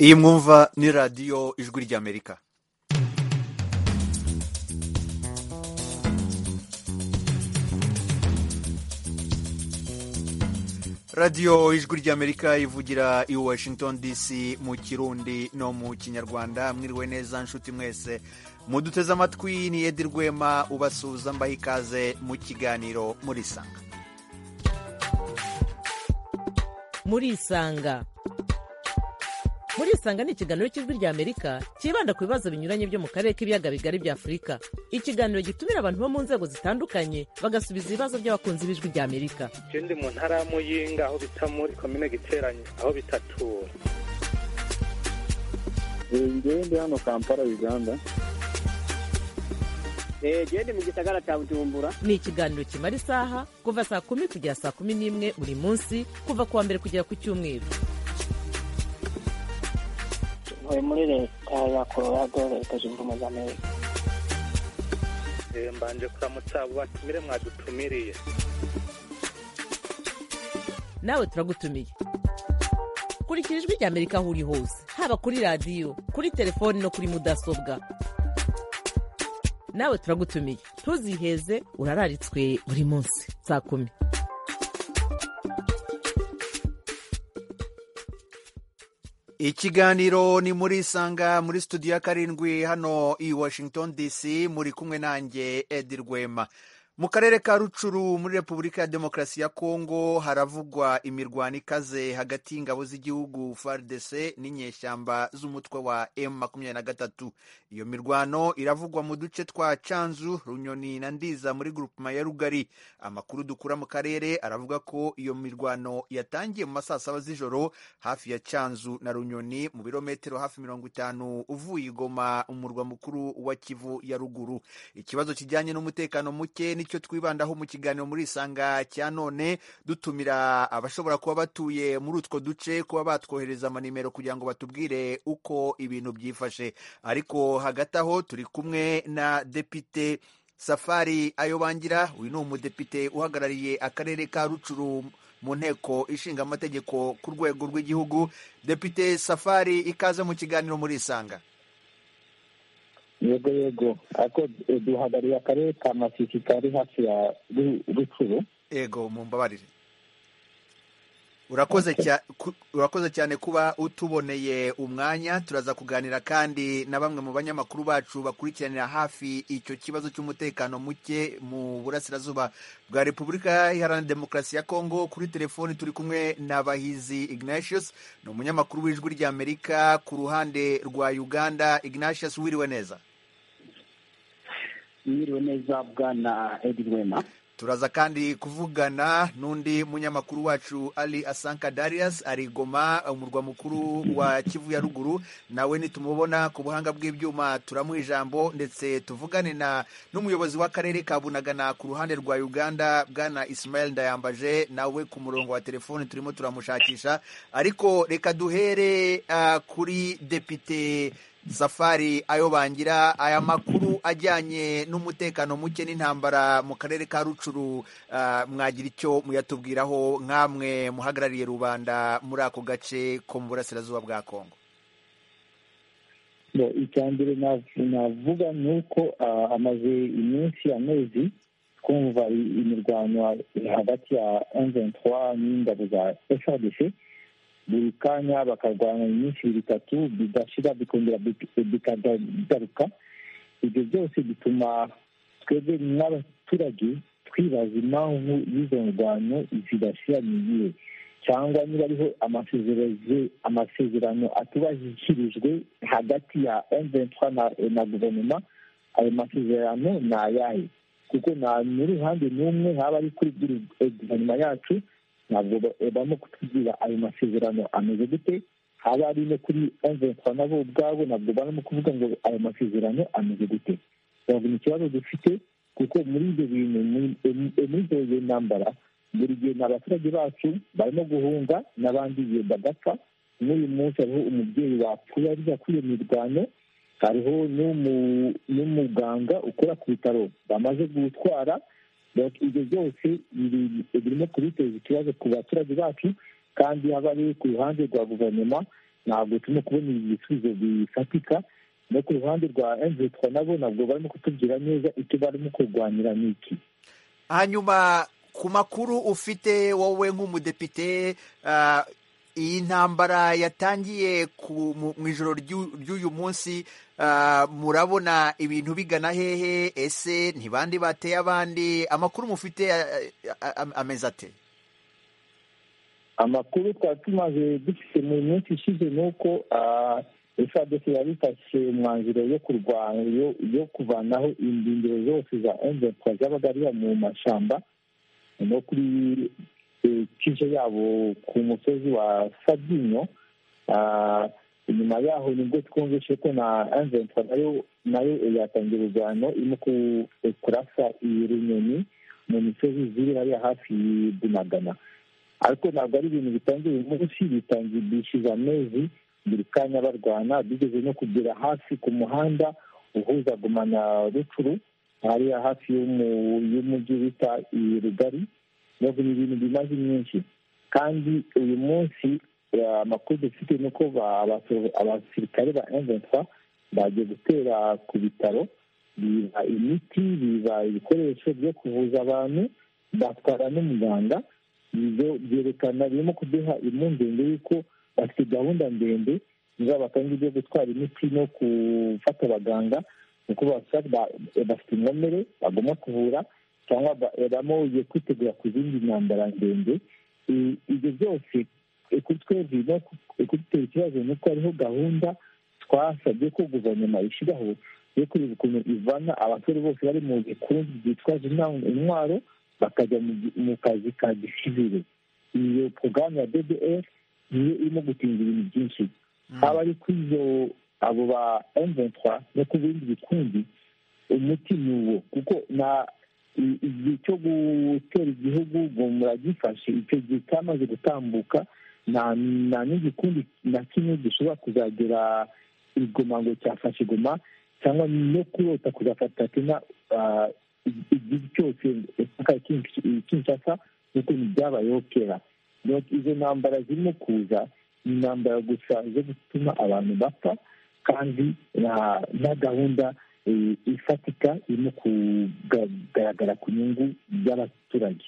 iyi mwumva ni radiyo ijwi ry'amerika radiyo ijwi ry'amerika ivugira i washington dc mu kirundi no mu kinyarwanda mwiriwe neza nshuti mwese muduteze amatwi ni edi rwema ubasuhuza mbaha ikaze mu kiganiro murisanga murisanga murisanga ni ikiganiro cy'ijwi ry'amerika cyibanda ku bibazo binyuranye byo mu karere k'ibiyaga bigari bya afurika ikiganiro gitumira abantu bo mu nzego zitandukanye bagasubiza ibibazo by'abakunzi b'ijwi ry'amerika je ndi mu ntara ya muyinga aho bita muri komine giteranye aho bitatura ngewe ndi hano kampala uganda gende mu gisagara cya bujumbura ni ikiganiro kimara isaha kuva saa kumi kugera saa kumi n'imwe buri munsi kuva ku wa mbere kugera ku cyumweru ntuye muri leta ya colorado leta zunze ubumwe za amerika Eh, mbanje kuramutsa abo batumire mwadutumiriye nawe turagutumiye kurikira ijwi ry'amerika aho uri hose haba kuri radiyo kuri telefoni no kuri mudasobwa nawe turagutumiye ntuziheze urararitswe buri munsi saa kumi ikiganiro ni muri isanga muri studio ya karindwi hano i washington dc muri kumwe nanjye edi rwema mu karere ka rucuru muri repubulika ya demokarasi ya kongo haravugwa imirwano ikaze hagati y'ingabo z'igihugu fardc n'inyeshyamba z'umutwe wa m makumyabiri na gatatu iyo mirwano iravugwa mu duce twa canzu runyoni na ndiza muri grupema ya rugari amakuru dukura mu karere aravuga ko iyo mirwano yatangiye mu masaa saba z'ijoro hafi ya canzu na runyoni mu birometero hafi mirongo itanu uvuye igoma umurwa mukuru wa kivu ya ruguru ikibazo kijyanye n'umutekano muke nicyo twibandaho mu kiganiro muri isanga cya none dutumira abashobora kuba batuye muri utwo duce kuba batwohereza amanimero kugira ngo batubwire uko ibintu byifashe ariko hagati aho turi kumwe na depite safari ayobangira uyu ni umudepite uhagarariye akarere ka rucuru mu nteko ishinga amategeko ku rwego rw'igihugu depite safari ikaze mu kiganiro muri isanga yego yego ariko eh, duhagarariye akarere ka masisi kari hafi ya Ru- rucuru ego mumbabarire urakoze cya- ku- urakoze cyane kuba utuboneye umwanya turaza kuganira kandi na bamwe mu banyamakuru bacu bakurikiranira hafi icyo kibazo cy'umutekano muke mu burasirazuba bwa repubulika iharanira demokarasi ya kongo kuri telefoni turi kumwe na bahizi ignatius ni umunyamakuru w'ijwi ry'amerika ku ruhande rwa uganda ignatius wiriwe neza mwiriwe neza bwana edi rwema turaza kandi kuvugana n'undi munyamakuru wacu ali asanka darius ari goma umurwa mukuru wa kivu ya ruguru nawe nitumubona ku buhanga bw'ibyuma turamuha ijambo ndetse tuvugane na n'umuyobozi w'akarere ka bunagana ku ruhande rwa uganda bwana ismael ndayambaje nawe ku murongo wa telefoni turimo turamushakisha ariko reka duhere ah, kuri depite safari ayo bangira aya makuru ajyanye n'umutekano muke n'intambara mu karere ka rucuru ah, mwagira icyo muyatubwiraho nk'amwe muhagarariye rubanda muri ako gace ko mu burasirazuba bwa kongo Bo, icya mbere nav- navuga ni uko ah, hamaze iminsi amezi twumva i- imirwano hagati ya M23 n'ingabo za FRDC buri kanya bakarwana iminsi ibiri itatu bidashira bikongera bik- bikagaruka ibyo byose bituma twebwe n'abaturage twibaza impamvu y'izo ndwano zidashira ni iyihe cyangwa niba ariho amasezerano amasezerano atubashyikirijwe hagati ya M23 na, na guverinoma ayo masezerano ni ayahe kuko nta n'uruhande n'umwe haba ari kuri guveri- eh, guverinoma yacu ntabwo ba- eh, barimo kutubwira ayo masezerano ameze gute haba ari no kuri M23 nabo ubwabo ntabwo barimo kuvuga ngo ayo masezerano ameze gute ntabwo ni ikibazo dufite kuko muri ibyo bintu muri- eh, eh, muri ibyo ntambara buri gihe ni abaturage bacu barimo guhunga n'abandi igihe bagapfa n'uyu munsi hariho umubyeyi wapfuye arya kuri iyo mirwano hariho n'umu- n'umuganga ukora ku bitaro bamaze gutwara Donc, ibyo byose biri- birimo kubiteza ikibazo ku baturage bacu kandi haba ari ku ruhande rwa guverinoma ntabwo turimo kubona ibisubizo bifatika no ku ruhande rwa emvetwa nabo ntabwo barimo kutubwira neza icyo barimo kurwanira ni iki hanyuma ku makuru ufite wowe nk'umudepite ah, iyi ntambara yatangiye ku- mu mu ijoro ry'u- ry'uyu munsi ah, murabona ibintu bigana hehe ese ntibandi bateye abandi amakuru mufite ah, ah, ah, ameze ate amakuru twari tumaze dufite mu minsi ishize ni uko fadc yari ifashe umwanzuro yo kurwanya yo- yo kuvanaho indindiro zose za emvetwa zabaga ari mu mashyamba no kuri eh, kije yabo ku musozi wa sabyinyo Ah, inyuma yaho nibwo twumvise ko na emvetwa nayo nayo yatangira urwano irimo ku- kurasa iyi runyoni mu misozi ziri hariya hafi y'i bunagana ariko ntabwo ari ibintu bitangiye uyu munsi bitangiye bishyuza amezi buri kanya barwana bigeze no kugera hafi ku muhanda uhuza guma na rucuru hariya hafi y'umu- y'umujyi bita i rugari ntabwo ni ibintu bimaze iminsi kandi uyu munsi eh, amakuru dufite ni uko ba- abaso- abasirikare ba M23 bagiye gutera ku bitaro biba imiti biba ibikoresho byo kuvuza abantu batwara n'umuganga ibyo byerekana birimo kuduha impungenge y'uko bafite gahunda ndende zaba kandi byo gutwara imiti no gufata abaganga kuko basa- ba- bafite inkomere bagomba kuvura cyangwa ba- bamuye kwitegura ku zindi ntambara ndende I- ibyo byose eh, kuri twebwe no ku- kudutera ikibazo ni uko hariho gahunda twasabye ko guverinoma ishyiraho yo kureba ukuntu ivana abasore bose bari mu bikungu byitwaje intwa- intwaro bakajya mu gi- mu kazi ka gisivire iyo porogaramu ya ddf niyo irimo gutinda ibintu byinshi haba ari kuri izo abo ba m23 no ku bindi bikundi umuti ni uwo kuko na i- igihe cyo gutera igihugu ngo muragifashe icyo gihe cyamaze gutambuka nta nta n'igikundi na kimwe gishobora kuzagera igoma ngo cyafashe igoma cyangwa no kurota kuzafata kenya ah, igi- igihugu cyose mpaka kinshasa nk'uko byabayeho kera Donc, izo ntambara zirimo kuza ni intambara gusa zo gutuma abantu bapfa kandi na- na gahunda eh, ifatika irimo kugaragara ku nyungu by'abaturage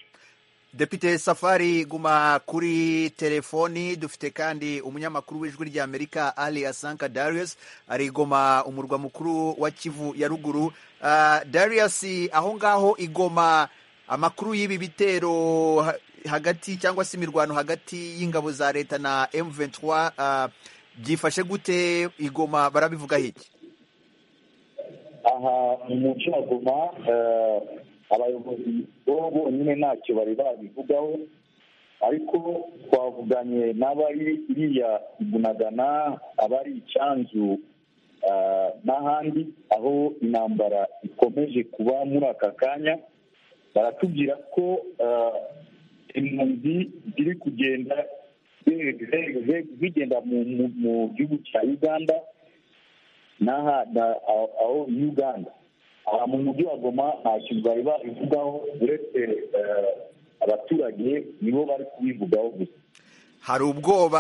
Depite Safari guma kuri telefoni dufite kandi umunyamakuru w'ijwi rya Amerika Ali Asanka Darius ari Goma umurwa mukuru wa Kivu ya ruguru Ah, Darius aho ngaho igoma amakuru y'ibi bitero ha- hagati cyangwa se imirwano hagati y'ingabo za leta na M23 ah, byifashe gute igoma barabivuga hiki aha mu cyaguma abayobozi bo bonyine ntacyo bari babivugaho ariko twavuganye n'abari iriya igunagana abari icyanzu eh, n'ahandi aho intambara ikomeje kuba muri aka kanya baratubwira ko eh, impunzi ziri kugenda ze- ze- ze- zigenda mu- mu- mu gihugu cya uganda n'aha na- aho aho uganda aha mu mujyi wa goma nta kintu bari babivugaho uretse eh, abaturage nibo bari kubivugaho gusa hari ubwoba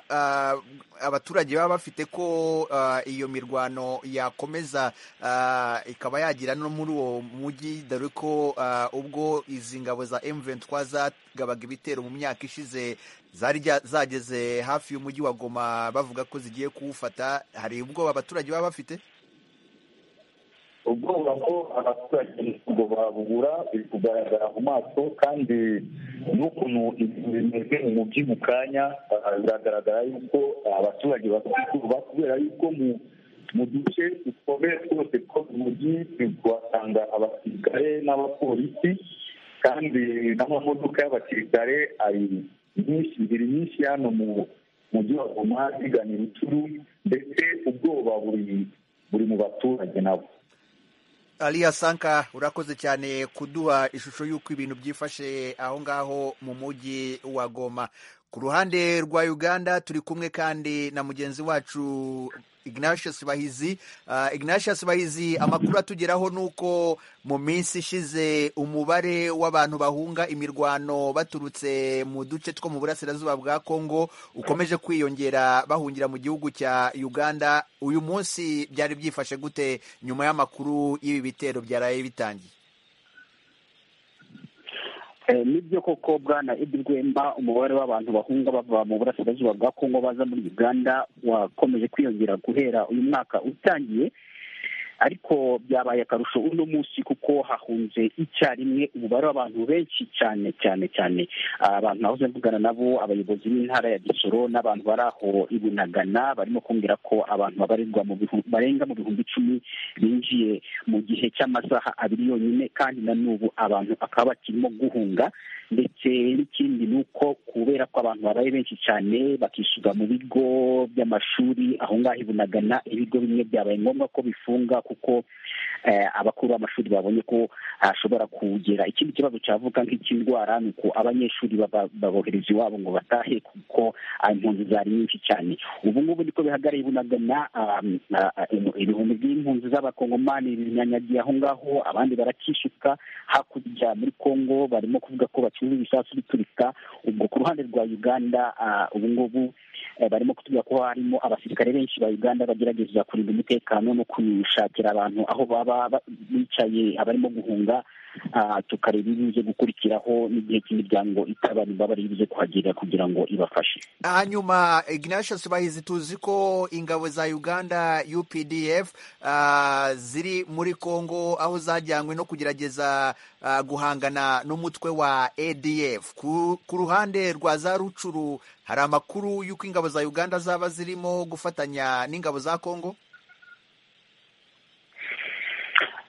ah, abaturage baba bafite ko ah, iyo mirwano yakomeza ah, ikaba yagira no muri uwo mujyi dore ko ah, ubwo izi ngabo za M23 zagabaga ibitero mu myaka ishize zari rya- zageze hafi y'umujyi wa Goma bavuga ko zigiye kuwufata hari ubwoba abaturage baba bafite ubwoba ko abaturage ngo babugura biri kugaragara mu maso kandi n'ukuntu ibintu bimeze mu mujyi mu kanya ah, biragaragara yuko abaturage bafite ubwoba kubera yuko mu mu duce dukomeye twose two mu mujyi tuhasanga abasirikare n'abapolisi kandi n'amamodoka y'abasirikare ari nyinshi ziri nyinshi hano mu mujyi wa goma zigana ibicuru ndetse ubwoba buri buri mu baturage nabo Aliya Sanka urakoze cyane kuduha ishusho y'uko ibintu byifashe aho ngaho mu mujyi wa Goma. Ku ruhande rwa Uganda turi kumwe kandi na mugenzi wacu ignatius bahizi Ah, ignatius bahizi amakuru atugeraho ni uko mu minsi ishize umubare w'abantu bahunga imirwano baturutse mu duce two mu burasirazuba bwa kongo ukomeje kwiyongera bahungira mu gihugu cya uganda uyu munsi byari byifashe gute nyuma y'amakuru y'ibi bitero byaraye bitangiye Eh, nibyo koko bwana Edi Rwemba umubare w'abantu bahunga bava mu burasirazuba bwa Kongo baza muri Uganda wakomeje kwiyongera guhera uyu mwaka utangiye ariko byabaye akarusho uno munsi kuko hahunze icyarimwe umubare w'abantu benshi cyane cyane cyane Ah, abantu nahoze mvugana nabo abayobozi b'intara ya gisoro n'abantu bari aho i bunagana barimo kumbwira ko abantu babarirwa mu bihu- barenga mu bihumbi icumi binjiye mu gihe cy'amasaha abiri yonyine kandi na n'ubu abantu bakaba bakirimo guhunga ndetse n'ikindi ni uko kubera ko abantu babaye benshi cyane bakisuga mu bigo by'amashuri aho ngaho i bunagana ibigo bimwe byabaye ngombwa ko bifunga kuko eh, abakuru b'amashuri babonye ko hashobora kugera ikindi kibazo cyavuka nk'icy'indwara ni uko abanyeshuri baba- babohereza iwabo ngo batahe kuko ah, impunzi zari nyinshi cyane ubu ngubu niko bihagarariye bunagana ah, ah, ah, ibihumbi by'impunzi z'abakongomani binyanyagiye aho ngaho abandi barakisuka hakurya muri Kongo barimo kuvuga ko bacuruza ibisasu biturika ubwo ku ruhande rwa Uganda ah, ubu ngubu eh, barimo kutubwira ko harimo abasirikare benshi ba Uganda bagerageza kurinda umutekano no kushakira abantu aho baba ba- bicaye abarimo guhunga ah, tukareba ibibuze gukurikiraho n'igihe cy'imiryango itabarimba bari buze kuhagirira kugira ngo ibafashe hanyuma ignatius bahizi tuzi ko ingabo za uganda updf ah, ziri muri congo aho zajyanywe no kugerageza ah, guhangana n'umutwe wa adf ku, ku ruhande rwa za rucuru hari amakuru y'uko ingabo za uganda zaba zirimo gufatanya n'ingabo za congo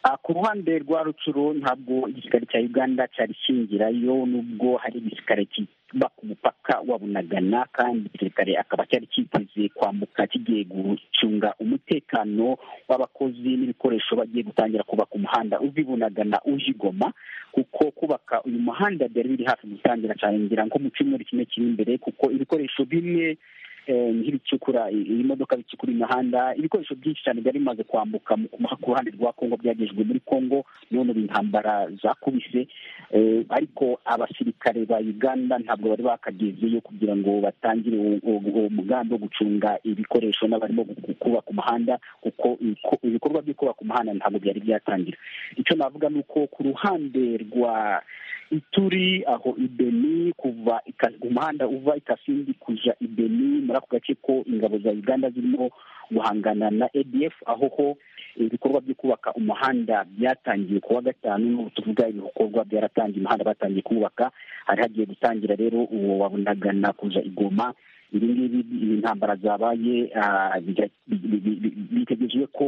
Ah, ku ruhande rwa rucuro ntabwo igisirikare cya uganda cyari kingirayo nubwo hari igisirikare kiba ku mupaka wa bunagana kandi igisirikare akaba cyari cyiteze kwambuka kigiye gucunga umutekano w'abakozi n'ibikoresho bagiye gutangira kubaka umuhanda uzi bunagana uje i Goma kuko kubaka uyu muhanda byari biri hafi gutangira cyane ngira nko mu cyumweru kimwe kiri imbere kuko ibikoresho bimwe eh, nk'ibicukura i- ibimodoka bicukura imihanda ibikoresho byinshi cyane byari bimaze kwambuka mu- ku- ku ruhande rwa kongo byagejejwe muri kongo none ubu intambara zakubise eh, ariko abasirikare ba uganda ntabwo bari bakagezeyo kugira ngo batangire uwo- uwo uwo mugambi wo gucunga ibikoresho n'abarimo gu- gu- kubaka umuhanda kuko ibiko- ibikorwa byo kubaka umuhanda ntabwo byari byatangira icyo navuga ni uko ku ruhande rwa ituri aho ibeni kuva Ika- umuhanda uva ikasindi kuja ibeni muri ako gace ko ingabo za uganda zirimo guhangana na adf aho ho ibikorwa byo kubaka umuhanda byatangiye kuwa gatanu n'ubu tuvuga ibikorwa byaratangiye umuhanda batangiye kuwubaka hari hagiye gutangira rero uwo wabunagana kuja igoma ibi ngibi ibi ntambara zabaye ah, bija- bi- bi- bi- bitegejwe ko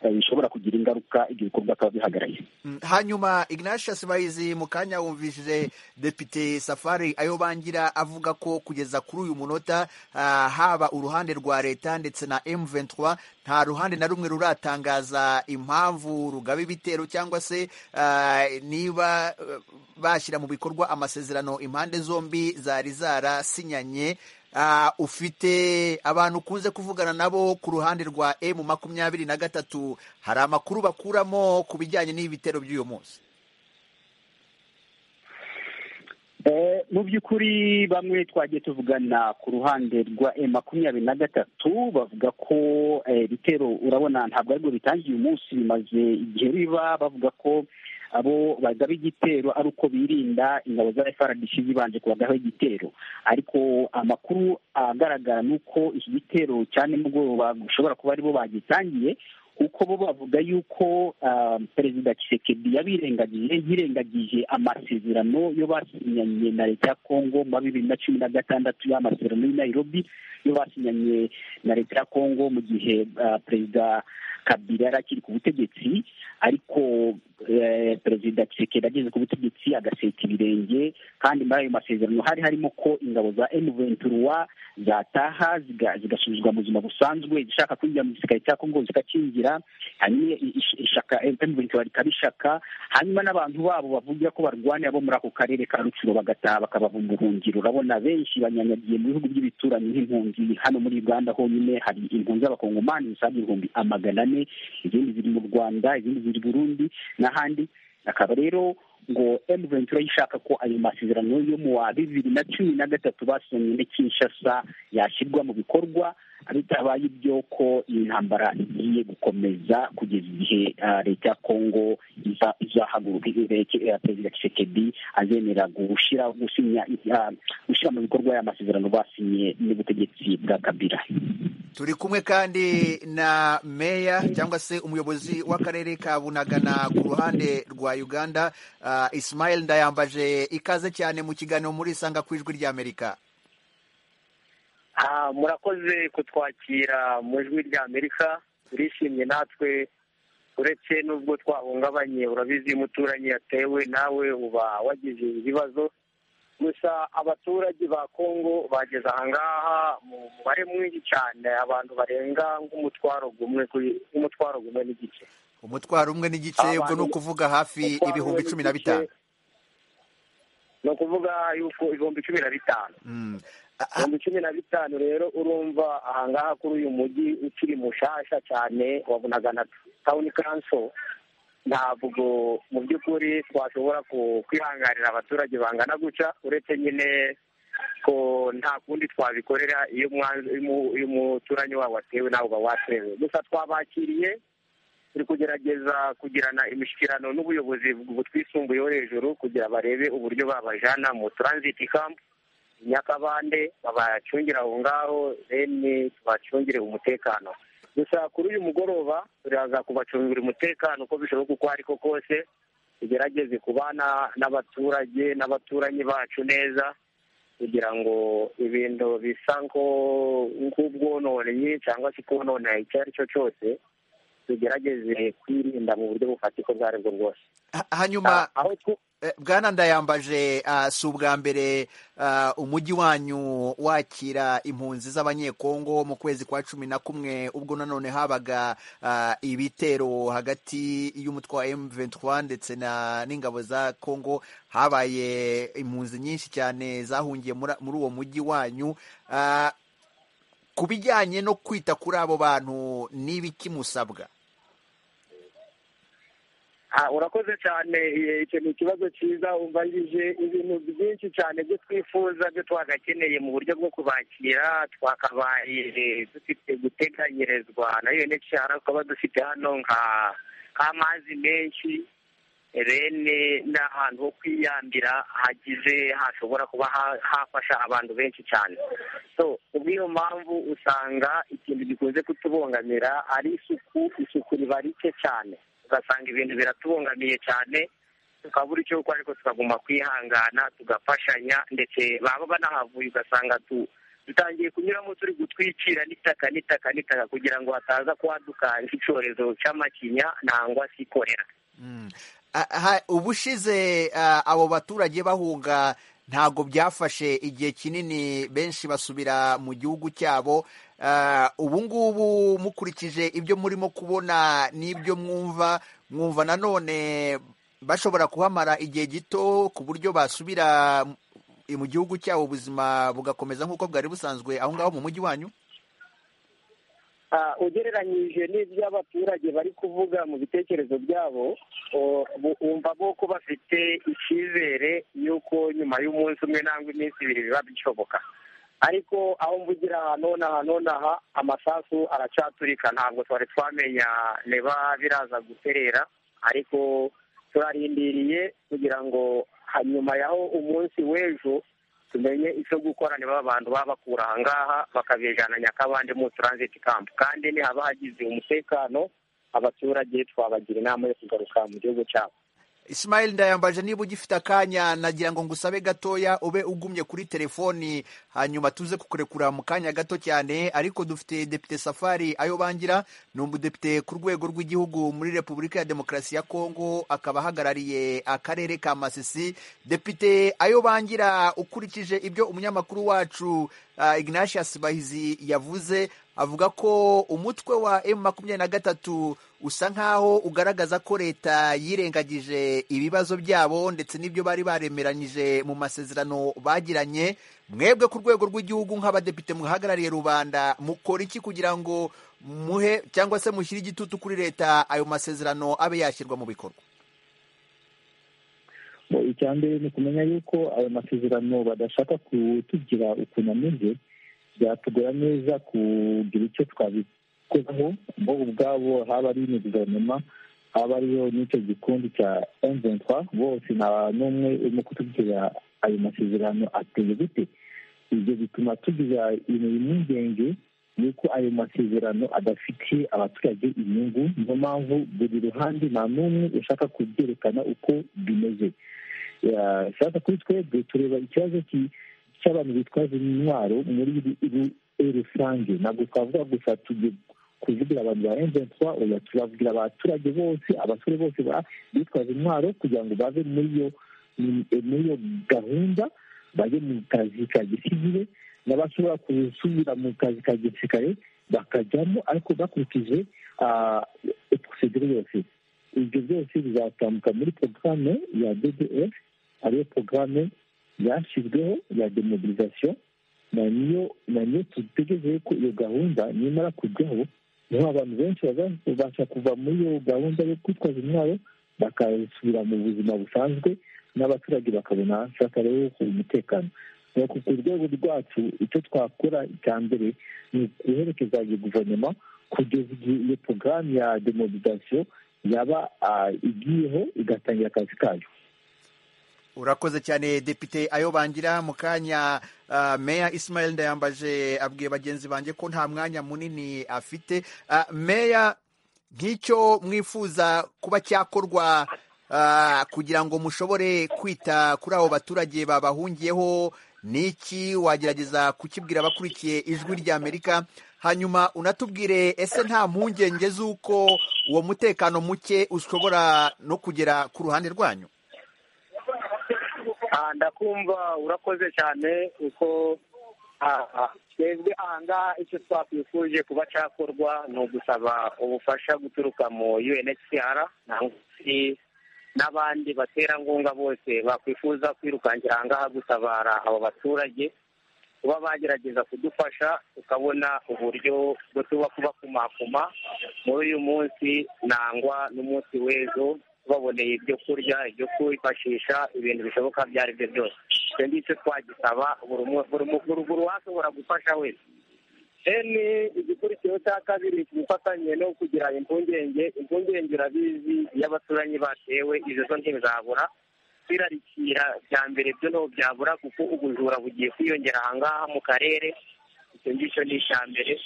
eh, bishobora kugira ingaruka ibyo bikorwa akaba bihagarariye Mm, hanyuma ignatius bahizi mu kanya wumvishije depite safari ayo bangira avuga ko kugeza kuri uyu munota ah, haba uruhande rwa leta ndetse na m23 nta ruhande na rumwe ruratangaza impamvu rugaba ibitero cyangwa se ah, niba eh, bashyira mu bikorwa amasezerano impande zombi zari zarasinyanye Ah, ufite abantu ukunze kuvugana nabo ku ruhande rwa m makumyabiri na gatatu hari amakuru bakuramo ku bijyanye n'ibitero by'uyu munsi Eh, mu by'ukuri bamwe twagiye tuvugana ku ruhande rwa e makumyabiri na gatatu bavuga ko eh, ibitero urabona ntabwo aribwo bitangiye uyu munsi bimaze igihe biba bavuga ko abo bagaba igitero ari uko birinda ingabo za frdc zibanje kubagaho igitero ariko amakuru agaragara ni uko iki gitero cya nimugoroba bishobora kuba aribo bagitangiye kuko bo bavuga yuko ah, perezida Tshisekedi yabirengagije yirengagije amasezerano yo basinyanye na leta ya Kongo mu bibiri na cumi na gatandatu y'amasezerano y'i Nairobi yo basinyanye na leta ya Kongo mu gihe ah, perezida kabila yari akiri ku butegetsi ariko perezida kisekedi ageze ku butegetsi agaseka ibirenge kandi muri ayo masezerano hari harimo ko ingabo za emuventuruwa zataha zigasubizwa mu buzima busanzwe zishaka kwinjira mu gisirikare cya kongo zikakingira hanyuma ishaka emuventuruwa rikaba ishaka hanyuma n'abantu babo bavuga ko barwanira bo muri ako karere ka rucuro bagataha bakabava mu buhungiro urabona benshi banyanyagiye mu bihugu by'ibituranyi nk'impunzi hano muri uganda honyine hari impunzi z'abakongomani zisaga ibihumbi amagana ane izindi ziri mu rwanda izindi ziri burundi n'ahandi akaba rero ngo emu ventura ishaka ko ayo masezerano yo mu wa bibiri na cumi na gatatu basinye muri kinshasa yashyirwa mu bikorwa bitabaye ibyo ko iyi ntambara igiye gukomeza kugeza igihe leta ya kongo izahaguruka perezida kisekedi azemera gushyira mu bikorwa aya masezerano basinye n'ubutegetsi bwa kabila turi kumwe kandi na meya cyangwa se umuyobozi w'akarere ka bunagana ku ruhande rwa uganda Ismail ndayambaje ikaze cyane mu kiganiro muri isanga ku ijwi ry'amerika murakoze kutwakira mu ijwi ry'amerika turishimye natwe uretse n'ubwo twahungabanye urabizi iyo umuturanyi yatewe nawe uba wagize ibibazo gusa abaturage ba kongo bageze ahangaha mu mubare mwinshi cyane abantu barenga nk'umutwaro umwe nk'umutwaro umwe n'igice umutwaro umwe n'igice ubwo ni ukuvuga hafi ibihumbi cumi na bitanu ni ukuvuga yuko ibihumbi cumi na bitanu ibihumbi cumi na bitanu rero urumva ahangaha kuri uyu mujyi ukiri mushasha cyane wabonaga na tawuni kanso ntabwo mu by'ukuri twashobora kwihanganira abaturage bangana guca uretse nyine ko nta kundi twabikorera iyo umuturanyi wabo watewe nawe uba watewe gusa twabakiriye turi kugerageza kugirana imishyikirano n'ubuyobozi butwisumbuyeho hejuru kugira barebe uburyo babajyana mu transit camp nyakabande babacungira aho ngaho reni tubacungire umutekano gusa kuri uyu mugoroba turaza kubacungira umutekano uko bishoboka uko ari ko kose tugerageze kubana n'abaturage n'abaturanyi bacu neza kugira ngo ibintu bisa nk'ubwononeye cyangwa se kubonona icyo ari cyo cyose tugerageze kwirinda mu buryo bufatika ubwo ari bwo bwose hanyuma bwana ndayambaje si ubwa mbere umujyi wanyu wakira impunzi z'abanyekongo mu kwezi kwa cumi na kumwe ubwo nanone habaga ibitero hagati y'umutwe wa M23 ndetse n'ingabo za kongo habaye impunzi nyinshi cyane zahungiye muri uwo mujyi wanyu ku bijyanye no kwita kuri abo bantu n'ibiki musabwa urakoze cyane icyo ni ikibazo cyiza umbajije ibintu byinshi cyane byo twifuza byo twagakeneye mu buryo bwo kubakira twakabaye dufite guteganyirizwa na unhcr tukaba dufite hano nk'amazi menshi rene n'ahantu ho kwiyambira hagize hashobora kuba hafasha abantu benshi cyane so kubw'iyo mpamvu usanga ikintu gikunze kutubongamira ari isuku isuku riba rike cyane ugasanga ibintu biratubungamiye cyane tukabura icyo gukora ariko tukaguma kwihangana tugafashanya ndetse baba banahavuye ugasanga dutangiye kunyuramo turi gutwikira n'itaka n'itaka n'itaka kugira ngo hataza kwaduka nk'icyorezo cy'amakinya nangwa se ikorera ubushize abo baturage bahunga ntabwo byafashe igihe kinini benshi basubira mu gihugu cyabo ubu ngubu mukurikije ibyo murimo kubona n'ibyo mwumva mwumva nanone bashobora kuhamara igihe gito ku buryo basubira mu gihugu cyabo ubuzima bugakomeza nk'uko bwari busanzwe aho ngaho mu mujyi wanyu ugereranyije n'ibyo abaturage bari kuvuga mu bitekerezo byabo bumva ko bafite icyizere y'uko nyuma y'umunsi umwe nangwa iminsi ibiri biba bishoboka ariko aho mvugira ahantu n'aha n'aha amasasu aracaturika ntabwo twari twamenya niba biraza guterera ariko turarindiriye kugira ngo hanyuma y'aho umunsi w'ejo tumenye icyo gukora niba abantu babakura ahangaha bakabijana nyakabande mu transit camp kandi ntihaba hagize umutekano abaturage twabagira inama yo kugaruka mu gihugu cyabo Ismail ndayambaje niba ugifite akanya nagira ngo ngusabe gatoya ube ugumye kuri telefoni hanyuma tuze kukurekura mu kanya gato cyane ariko dufite depite Safari ayo bangira ni umudepite ku rwego rw'igihugu muri Repubulika ya Demokarasi ya Kongo akaba ahagarariye akarere ka Masisi depite ayo bangira ukurikije ibyo umunyamakuru wacu uh, Ignatius Bahizi yavuze avuga ko umutwe wa M23 usa nkaho ugaragaza ko leta yirengagije ibibazo byabo ndetse n'ibyo bari baremeranyije mu masezerano bagiranye mwebwe ku rwego rw'igihugu nk'abadepite muhagarariye rubanda mukora iki kugira ngo muhe cyangwa se mushyire igitutu kuri leta ayo masezerano abe yashyirwa mu bikorwa icya mbere ni ukumenya yuko ayo masezerano badashaka kutugira ukuntu ameze byatugora neza kugira icyo twabikoraho bo ubwabo haba ari ni guverinoma haba ariyo n'icyo gikundi cya emventwa bose nta n'umwe urimo kutugira ayo masezerano ateye gute ibyo bituma tugira ibintu impungenge ni uko ayo masezerano adafitiye abaturage inyungu niyo mpamvu buri ruhande nta n'umwe ushaka kubyerekana uko bimeze shaka kuri twebwe tureba ikibazo cy'abantu bitwaza intwaro muri rusange ntabwo twavuga gusa tugiye kuvugira abantu ba emventwa oya turabwira abaturage bose abasore bose bitwaza intwaro kugira ngo bave muri iyo muri iyo gahunda bajye mu kazi ka gisivire n'abashobora gusubira mu kazi ka gisirikare bakajyamo ariko bakurikije prosedure yose ibyo byose bizatambuka muri porogaramu ya ddf ariyo porogaramu yashyizweho ya demobilizasiyo na niyo tutegereje ko iyo gahunda nimara kujyaho niho abantu benshi bazabasha kuva muri iyo gahunda yo kwitwaza intwaro bakasubira mu buzima busanzwe n'abaturage bakabona shaka rero umutekano ku rwego rwacu icyo twakora icya mbere ni uguherekeza iyo guverinoma kugeza igihe iyo porogaramu ya demobilizasiyo yaba igiyeho igatangira akazi kayo urakoze cyane depite ayo bangira mu kanya meya Ismail ndayambaje abwiye bagenzi banjye ko nta mwanya munini afite meya nk'icyo mwifuza kuba cyakorwa kugira ngo mushobore kwita kuri abo baturage babahungiyeho n'iki wagerageza kukibwira abakurikiye ijwi ry'amerika hanyuma unatubwire ese nta mpungenge z'uko uwo mutekano muke ushobora no kugera ku ruhande rwanyu ndakumva urakoze cyane kuko twebwe ahangaha icyo twakwifuje kuba cyakorwa ni ugusaba ubufasha guturuka mu unhcr n'abandi baterankunga bose bakwifuza kwirukankira ahangaha gutabara abo baturage kuba bagerageza kudufasha tukabona uburyo bwo tuba kubakumakuma muri uyu munsi nangwa n'umunsi w'ejo tubaboneye ibyo kurya ibyo kwifashisha ibintu bishoboka ibyo ari byo byose icyo ngicyo twagisaba buri uwashobora gufasha wese deni igikurikiyeho cya kabiri ubufatanye no kugira impungenge impungenge urabizi iyo abaturanyi batewe izo zo ntibizabura kwirarikira bya mbere byo ntabwo byabura kuko ubujura bugiye kwiyongera ahangaha mu karere icyo ngicyo ni icya mbere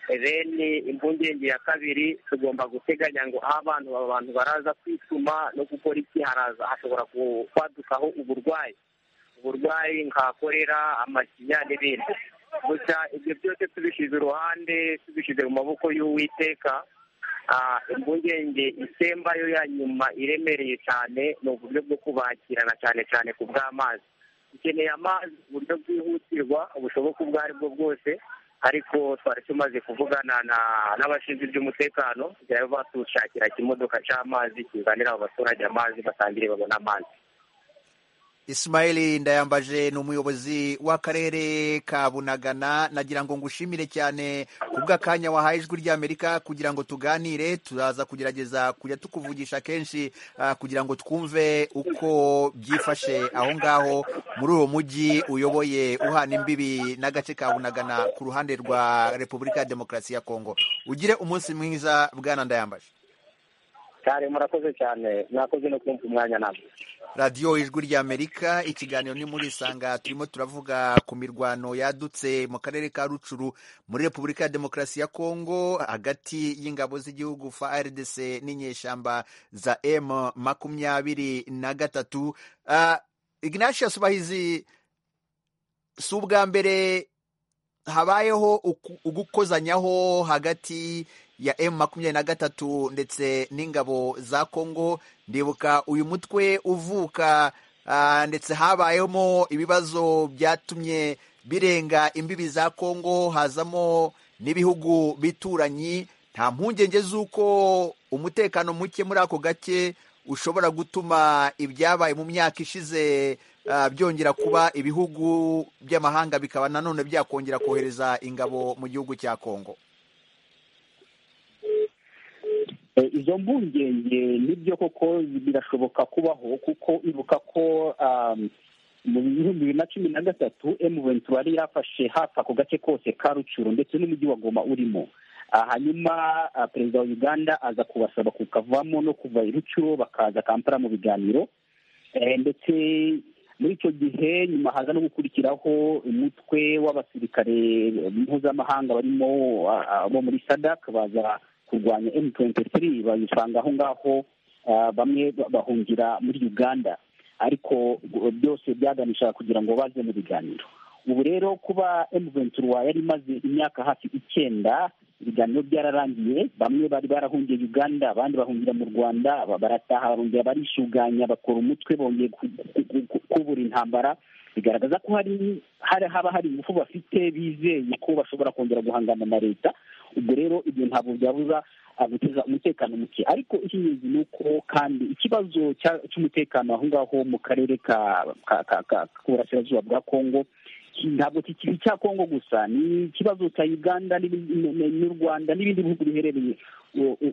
reni impungenge ya kabiri tugomba guteganya ngo aho abantu abantu baraza kwituma no gukora iki haraza hashobora kwadukaho uburwayi uburwayi nka korera amakinya n'ibindi gusa ibyo byose tubishyize iruhande tubishyize mu maboko y'uwiteka impungenge isemba yo ya nyuma iremereye cyane ni uburyo bwo kubakirana cyane cyane ku bw'amazi dukeneye amazi uburyo bwihutirwa bushoboka ubwo ari bwo bwose ariko twari tumaze kuvugana n'abashinzwe iby'umutekano kugira ngo batushakira ikimodoka cy'amazi kizanira abo baturage amazi batangire babone amazi Ismail ndayambaje ni umuyobozi w'akarere ka bunagana nagira ngo ngushimire cyane kubw'akanya wahaye ijwi ry'amerika kugira ngo tuganire turaza kugerageza kujya tukuvugisha kenshi uh, kugira ngo twumve uko byifashe aho ngaho muri uwo mujyi uyoboye uhana imbibi n'agace ka bunagana ku ruhande rwa repubulika ya demokarasi ya kongo ugire umunsi mwiza bwana ndayambaje cyane murakoze cyane mwakoze no kumva umwanya nabwo radiyo ijwi ry'amerika ikiganiro ni muri isanga turimo turavuga ku mirwano yadutse mu karere ka rucuru muri repubulika ya demokarasi ya kongo hagati y'ingabo z'igihugu fa rdc n'inyeshyamba za m makumyabiri na gatatu ignatius bahizi si ubwa mbere habayeho ugukozanyaho hagati ya M makumyabiri na gatatu ndetse n'ingabo za Kongo ndibuka uyu mutwe uvuka ndetse habayemo ibibazo byatumye birenga imbibi za Kongo hazamo n'ibihugu bituranyi nta mpungenge z'uko umutekano muke muri ako gace ushobora gutuma ibyabaye mu myaka ishize byongera kuba ibihugu by'amahanga bikaba nanone byakongera kohereza ingabo mu gihugu cya Kongo izo mpungenge nibyo koko birashoboka kubaho kuko ibuka ko mu bihumbi bibiri na cumi na gatatu emuventura yari yafashe hafi ako gace kose ka rucuro ndetse n'umujyi wa goma urimo hanyuma perezida wa uganda aza kubasaba kukavamo no kuva i rucuro bakaza kampala mu biganiro ndetse muri icyo gihe nyuma haza no gukurikiraho umutwe w'abasirikare mpuzamahanga barimo bo muri sadak baza kurwanya M23 bayisanga aho ngaho bamwe bahungira muri Uganda ariko byose byaganishaga kugira ngo baze mu biganiro ubu rero kuba M23 yari imaze imyaka hafi icyenda ibiganiro byararangiye bamwe bari barahungiye Uganda abandi bahungira mu Rwanda barataha barongera barishuganya bakora umutwe bongeye kubura intambara bigaragaza ko hari haba hari ingufu bafite bizeye ko bashobora kongera guhangana na leta ubwo rero ibyo ntabwo byabuza guteza umutekano muke ariko icy'ingenzi ni uko kandi ikibazo cy'umutekano aho ngaho mu karere k'uburasirazuba bwa kongo ntabwo kikiri icya kongo gusa ni ikibazo cya uganda n'u rwanda n'ibindi bihugu biherereye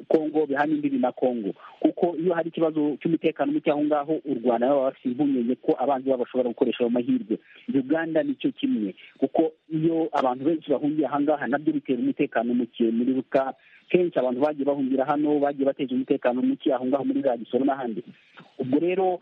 kongo bihana imbibi na kongo kuko iyo hari ikibazo cy'umutekano muke aho ngaho u rwanda baba bafite impungenge ko abanzi babo bashobora gukoresha ayo mahirwe uganda nicyo kimwe kuko iyo abantu benshi bahungiye aha ngaha nabyo bitera umutekano muke muri ruka kenshi abantu bagiye bahungira hano bagiye bateza umutekano muke aho ngaho muri za gisoro n'ahandi ubwo rero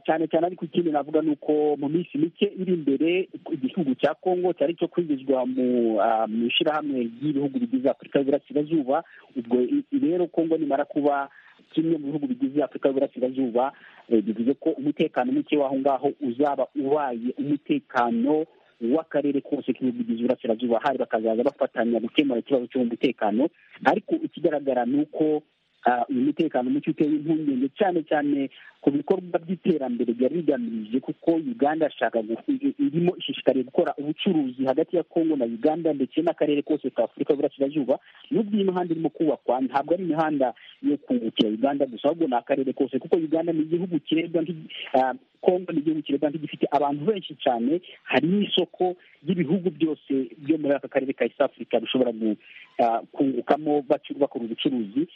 cyane cyane ariko ikindi navuga ni uko mu minsi mike iri imbere igihugu cya kongo cyari cyo kwinjizwa mu ishyirahamwe ry'ibihugu bigize afurika y'uburasirazuba ubwo rero kongo nimara kuba kimwe mu bihugu bigize afurika y'uburasirazuba bivuze ko umutekano muke w'aho ngaho uzaba ubaye umutekano w'akarere kose k'ibihugu bigize uburasirazuba hari bakazaza bafatanya gukemura ikibazo cy'umutekano ariko ikigaragara ni uko uyu mutekano muke uteye impungenge cyane cyane ku bikorwa by'iterambere byari bigamije kuko uganda ashaka irimo ishishikariye gukora ubucuruzi hagati ya kongo na uganda ndetse n'akarere kose ka afurika y'uburasirazuba n'ubwo iyi mihanda irimo kubakwa ntabwo ari imihanda yo kungukira uganda gusa ahubwo ni akarere kose kuko uganda ni igihugu kirebwa kongo ni igihugu kirebwa nk'igifite abantu benshi cyane hari n'isoko ry'ibihugu byose byo muri aka karere ka east africa bishobora kungukamo bakora ubucuruzi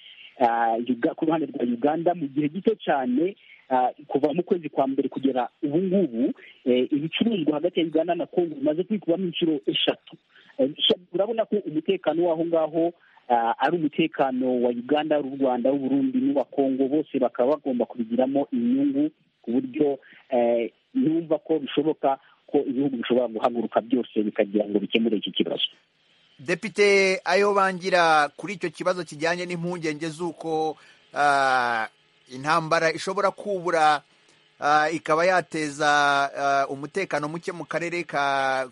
ku ruhande rwa uganda mu gihe gito cyane kuva mu kwezi kwa mbere kugera ubu ngubu ibicuruzwa hagati ya uganda na kongo bimaze kwikubamo inshuro eshatu urabona ko umutekano w'aho ngaho ari umutekano wa uganda ari rwanda w'uburundi n'uwa kongo bose bakaba bagomba kubigiramo inyungu ku buryo numva ko bishoboka ko ibihugu bishobora guhaguruka byose bikagira ngo bikemure iki kibazo depite ayo bangira kuri icyo kibazo kijyanye n'impungenge z'uko intambara ishobora kubura ikaba yateza umutekano muke mu karere ka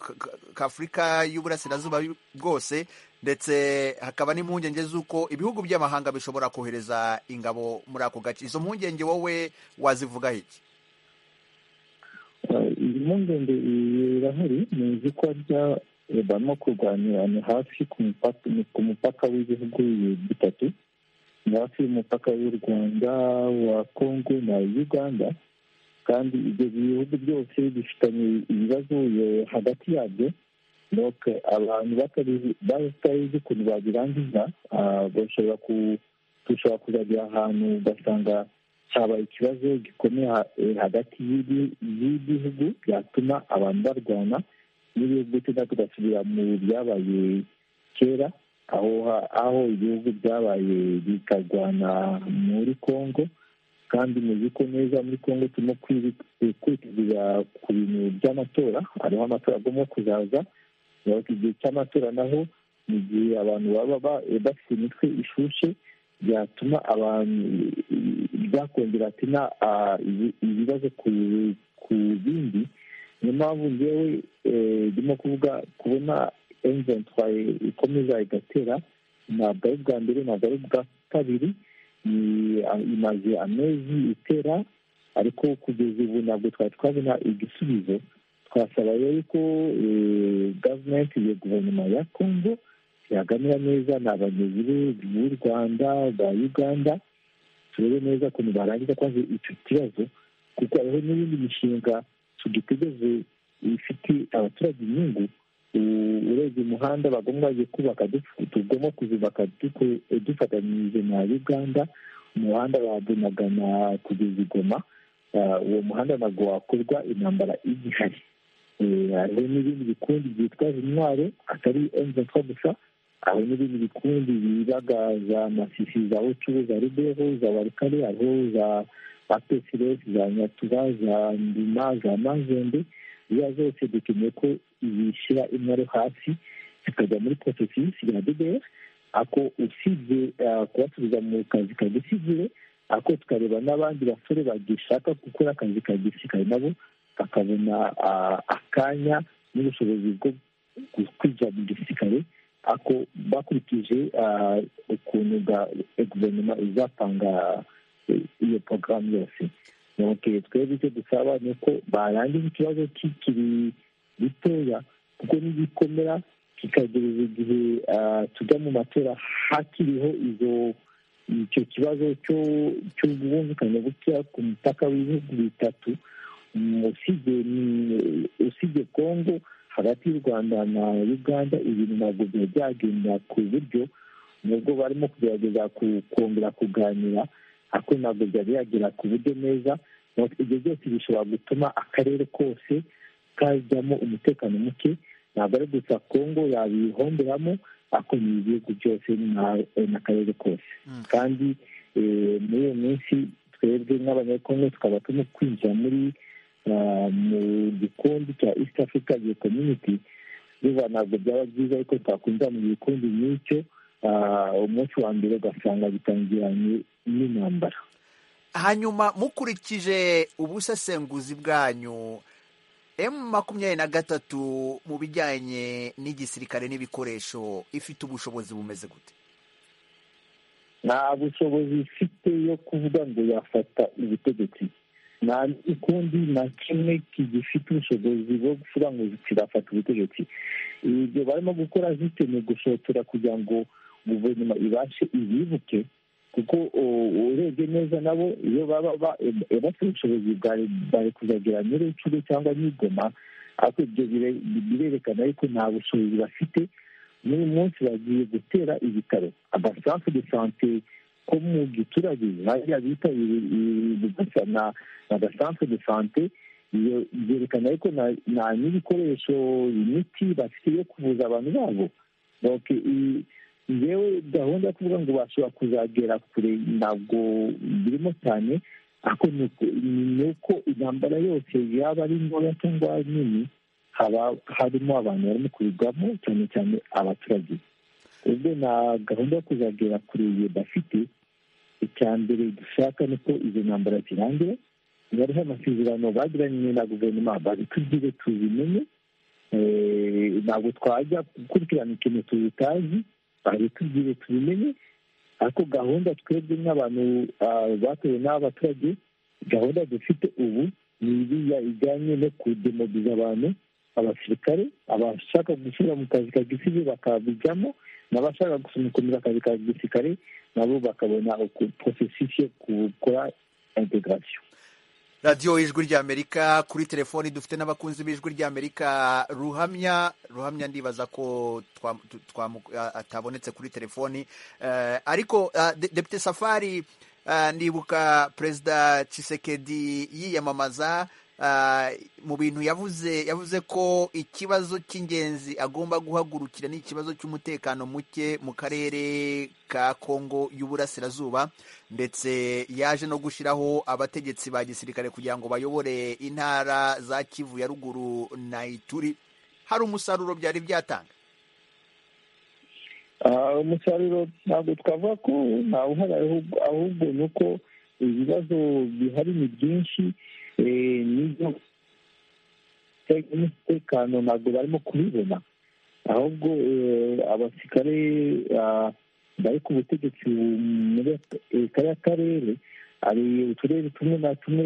afurika y'uburasirazuba bwose ndetse hakaba n'impungenge z'uko ibihugu by'amahanga bishobora kohereza ingabo muri ako gace izo mpungenge wowe wazivugaho iki iyi mpungenge irahari ni ibikorwa bya barimo kurwanirana hafi ku mupaka w'ibihugu bitatu ni hafi y'umupaka w'u rwanda wa kongo na uganda kandi ibyo bihugu byose bifitanye ibibazo hagati yabyo abantu batabizi ukuntu babirangiza bashobora dushobora kuzagera ahantu ugasanga habaye ikibazo gikomeye hagati y'ibihugu byatuma abantu barwana n'ibihugu tuba tugasubira mu byabaye kera aho ibihugu byabaye bikarwana muri congo kandi muzi ko neza muri congo turimo kwitegereza ku bintu by'amatora hariho amatora agomba kuzaza igihe cy'amatora naho mu gihe abantu baba bafite imitwe ishushe byatuma abantu byakongera atina ibibazo ku bindi niyo mpamvu ngewe ndimo kuvuga kubona emuventwaye ikomeza igatera ntabwo ari ubwa mbere ntabwo ari ubwa kabiri imaze amezi itera ariko kugeza ubu ntabwo twari twabona igisubizo twasaba rero ko gavumenti ya guverinoma ya kongo yaganira neza ni abayobozi b'u rwanda ba uganda turebe neza ukuntu barangiza kwanze icyo kibazo kuko hariho n'ibindi mishinga tudutegereje ifite abaturage inyungu urebye umuhanda bagomba kubaka tugomba kuzubaka dufatanyije na uganda umuhanda wa bunagana kugeza igoma uwo muhanda ntabwo wakorwa intambara igihari hariho n'ibindi bikundi byitwaza intwaro atari emutiyeni gusa hari n'ibindi bikundi bibaga za masisi za ucu za ribeho za barikare hariho za apesiresi za nyatura za ndima za mazembe izo zose dukeneye ko zishyira intwaro hasi zikajya muri posesisi ya dbr ako usibye kubasubiza mu kazi kadusigiye ako tukareba n'abandi basore bagishaka gukora akazi kagisirikare nabo bakabona akanya n'ubushobozi bwo kwinjira mu gisirikare ako bakurikije ukuntu guverinoma izapanga iyo porogaramu yose twebwe icyo dusaba ni uko barangiza ikibazo kikiri gitoya kuko n'igikomera kikagereza igihe tujya mu matora hakiriho izo icyo kibazo cy'ubwumvikane bukeya ku mupaka w'ibihugu bitatu usibye kongo hagati y'u rwanda na uganda ibintu ntabwo byari byagenda ku buryo nubwo barimo kugerageza kongera kuganira ariko ntabwo byari byagera ku buryo neza ibyo byose bishobora gutuma akarere kose kajyamo umutekano muke ntabwo ari gusa kongo yabihomberamo ariko ni ibihugu byose n'akarere kose kandi muri iyo minsi twebwe nk'abanyekongo tukaba turimo kwinjira muri mu gikundi cya east africa gihe community biba ntabwo byaba byiza ariko twakwinjira mu gikundi nk'icyo umunsi wa mbere ugasanga bitangiranye n'intambara hanyuma mukurikije ubusesenguzi bwanyu emu makumyabiri na gatatu mu bijyanye n'igisirikare n'ibikoresho ifite ubushobozi bumeze gute nta bushobozi ifite yo kuvuga ngo yafata ubutegetsi nta n'ikundi na kimwe gifite ubushobozi bwo kuvuga ngo kirafata ubutegetsi ibyo barimo gukora zikeneye gushotora kugira ngo guverinoma ibashe ibibuke kuko urebye neza nabo iyo baba bafite ubushobozi bari kuzagera muri inshuro cyangwa n'igoma ariko ibyo birerekana ariko nta bushobozi bafite n'uyu munsi bagiye gutera ibitaro abasansi de sante ko mu giturage bariya bita gasa na agasansi de sante byerekana ariko nta n'ibikoresho imiti bafite yo kuvuza abantu babo yewe gahunda yo kuvuga ngo bashobora kuzagera kure ntabwo birimo cyane ariko ni uko intambara yose yaba ari ntoya cyangwa nini haba harimo abantu barimo kurirwamo cyane cyane abaturage ubwo na gahunda yo kuzagera kure bafite icya mbere dushaka ni uko izo ntambara zirangira hariho amasezerano bagiranye na guverinoma babitubwire tuzimenye ntabwo twajya gukurikirana ikintu tutazi babitubwire tubimenye ariko gahunda twebwe nk'abantu batuwe n'abaturage gahunda dufite ubu ni iriya ijyanye no kudemobiza abantu abasirikare abashaka gushyira mu kazi ka gisirikare bakabijyamo n'abashaka gukomeza akazi ka gisirikare nabo bakabona porosesisi yo gukora integarasiyo radiyo ijwi ry'amerika kuri telefoni dufite n'abakunzi b'ijwi ry'amerika ruhamya ruhamya ndibaza ko atabonetse kuri telefoni ariko depite safari ndibuka perezida cisekedi yiyamamaza mu bintu yavuze yavuze ko ikibazo cy'ingenzi agomba guhagurukira ni ikibazo cy'umutekano muke mu karere ka kongo y'uburasirazuba ndetse yaje no gushyiraho abategetsi ba gisirikare kugira ngo bayobore intara za kivu ya ruguru na ituri hari umusaruro byari byatanga umusaruro ntabwo twavuga ko ntawe uhari ahubwo ni uko ibibazo bihari ni byinshi nibyo umutekano ntabwo barimo kubibona ahubwo abasirikare bari ku butegetsi muri kariya karere hari uturere tumwe na tumwe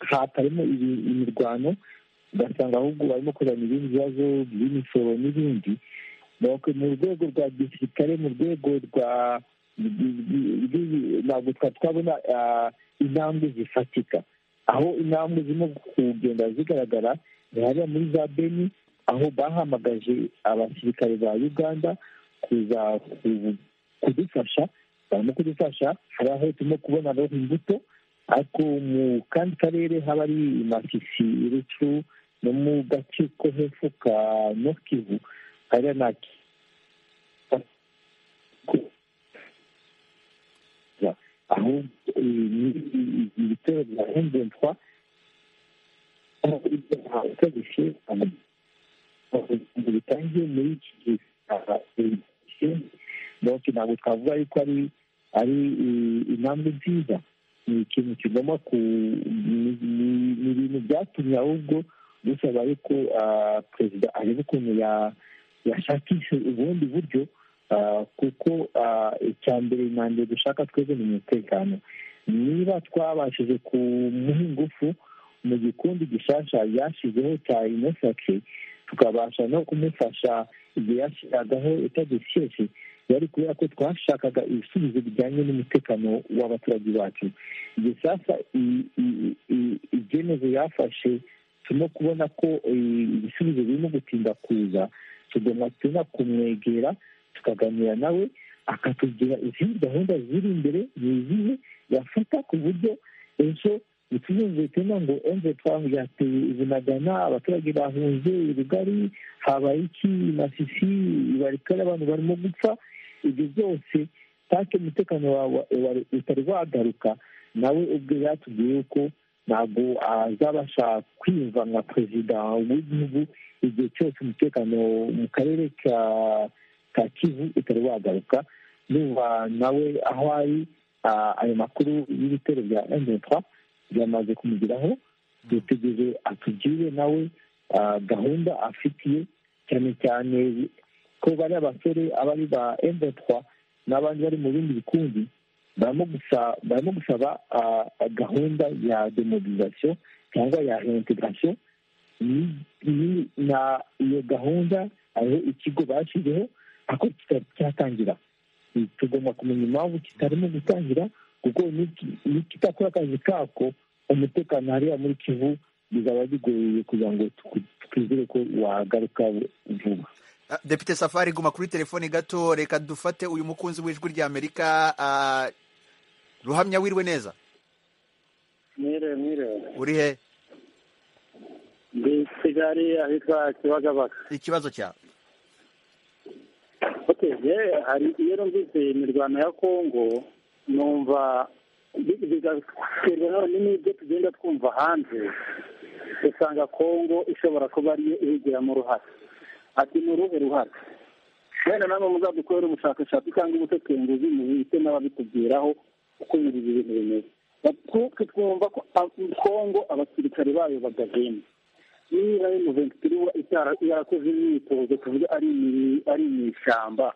hatarimo imirwano ugasanga ahubwo barimo kuzana ibindi bibazo by'imisoro n'ibindi mu rwego rwa gisirikare mu rwego rwa ntabwo twabona intambwe zifatika aho intambwe zirimo kugenda zigaragara ni hariya muri za beni aho bahamagaje abasirikare ba uganda kuza kudufasha barimo kudufasha hari aho turimo kubona imbuto ariko mu kandi karere haba ari masisi irucu no mu gace ko hepfo ka nokivu hariya naki aho ibitero bya emventwa utabishe bitangiye muri iki gihe donc ntabwo twavuga yuko ari ari intambwe nziza ni ikintu kigomba ku ni ibintu byatumye ahubwo dusaba yuko perezida areba ukuntu ya yashakishe ubundi buryo kuko icya mbere na mbere dushaka twebwe ni umutekano niba twabashije kumuha ingufu mu gikundi gishasha yashyizeho cya inesake tukabasha no kumufasha igihe yashyiragaho itagisheshe yari kubera ko twashakaga ibisubizo bijyanye n'umutekano w'abaturage bacu igihe sasa ibyemezo yafashe turimo kubona ko ibisubizo birimo gutinda kuza tugomba tujya kumwegera tukaganira nawe akatubwira izindi gahunda ziri imbere ni izihe yafata ku buryo ejo bituzumvikana ngo enze twangu yateye ibinagana abaturage bahunze urugari habaye iki masisi barikare abantu barimo gupfa ibyo byose take umutekano wawe utari wagaruka nawe ubwe yatubwiye yuko ntabwo azabasha kwiyumva nka perezida w'igihugu igihe cyose umutekano mu karere ka kivu utari wagaruka nuba nawe aho ari ayo makuru y'ibitero bya emutwa byamaze kumugeraho dutegereje atugire nawe gahunda afitiye cyane cyane ko bari abasore abari ba emutwa n'abandi bari mu bindi bikundi barimo gusaba gahunda ya demobilizasiyo cyangwa ya reintegration na iyo gahunda hariho ikigo bashyizeho ariko kitari cyatangira tugomba kumenya impamvu kitarimo gutangira kuko nikitakora akazi kako umutekano hariya muri kivu bizaba bigoye kugira ngo twizere ko wagaruka vuba depite safari guma kuri telefoni gato reka dufate uyu mukunzi w'ijwi rya amerika ruhamya wirwe neza mwire mwire uri he ndi kigali ahitwa kibagabaga ikibazo cyawe hari iyo numvise imirwano ya kongo numva bigaterwa n'ibyo tugenda twumva hanze usanga kongo ishobora kuba ariyo ibigiramo uruhare ati ni uruhe ruhare wenda namwe muzadukorera ubushakashatsi cyangwa ubutekenguzi mu bihite n'ababitubwiraho uko ibi bintu bimeze twuke twumva ko kongo abasirikare bayo bagahembwa niba ari muventitiri yarakoze imyitozo tuvuge ari mu ishyamba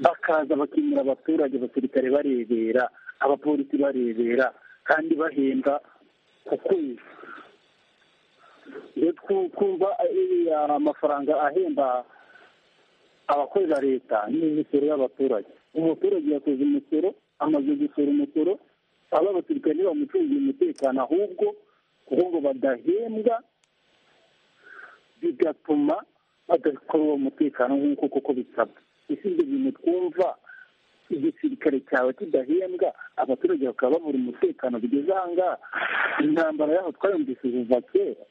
bakaza bakinira abaturage abasirikare barebera abapolisi barebera kandi bahembwa ku kwezi twumva amafaranga ahemba abakorera leta n'imisoro y'abaturage umuturage yakoze umusoro amaze gusora umusoro aba abasirikare ntibamucungiye umutekano ahubwo ngo badahembwa bigatuma badakora uwo mutekano nk'uko koko bisabwa ese ibyo bintu twumva igisirikare cyawe kidahembwa abaturage bakaba babura umutekano bigeze ahangaha intambara yaho twayumvise kuva kera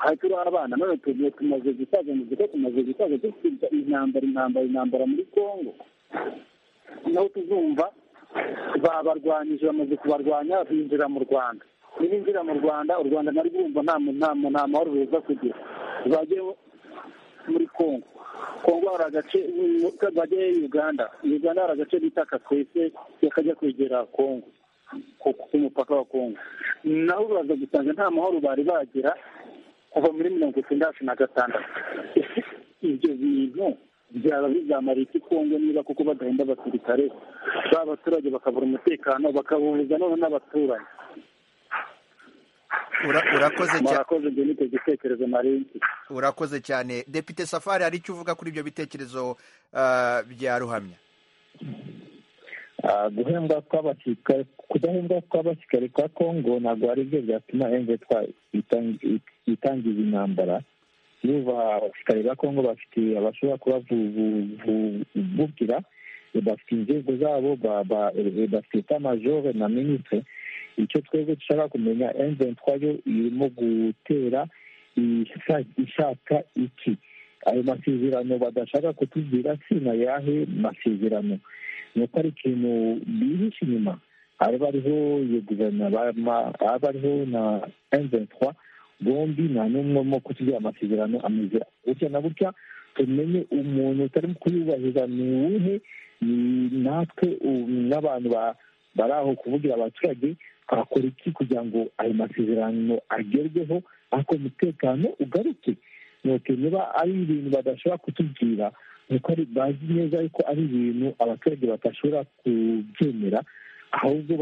hari turi abana none tugiye tumaze gusaza mu duce tumaze gusaza dufite intambara intambara intambara muri congo naho tuzumva babarwanyije bamaze kubarwanya binjira mu rwanda nibinjira mu rwanda u rwanda nari rwumva nta nta nta mahoro ruza kugira rwagiye muri congo congo hari agace bajya uganda uganda hari agace bita kakwese kakajya kwegera congo ku mupaka wa congo naho uraza gusanga nta mahoro bari bagira kuva muri mirongo itandatu na gatandatu ibyo bintu byaba bizamara iki kongo niba kuko badahenda abasirikare b'abaturage bakabura umutekano bakabubuza noneho n'abaturanyi urakoze cyane murakoze ibyo ni gitekerezo marenki urakoze cyane depite safari hari icyo uvuga kuri ibyo bitekerezo ah, bya ruhamya guhembwa kw'abasirikare kudahembwa kw'abasirikare kwa kongo ntabwo ari byo byatuma mvetwa itangiza intambara niba abasirikare ba kongo bafite abashobora kubavugira bafite inzego zabo bafite majoro na minisitiri icyo twebwe dushaka kumenya mvetwa yo irimo gutera ishaka iki ayo masezerano badashaka kutubwira si na yahe masezerano ni uko ari ikintu bihishe inyuma haba hariho iyo guverinoma haba hariho na enventwa bombi nta n'umwe urimo kutugira amasezerano ameze gutya na gutya tumenye umuntu utari kuyubahiriza ni uwuhe natwe n'abantu bari aho kuvugira abaturage twakora iki kugira ngo ayo masezerano agerweho ariko umutekano ugaruke niba ari ibintu badashobora kutubwira nuko bazi neza yuko ari ibintu abaturage badashobora kubyemera ahubwo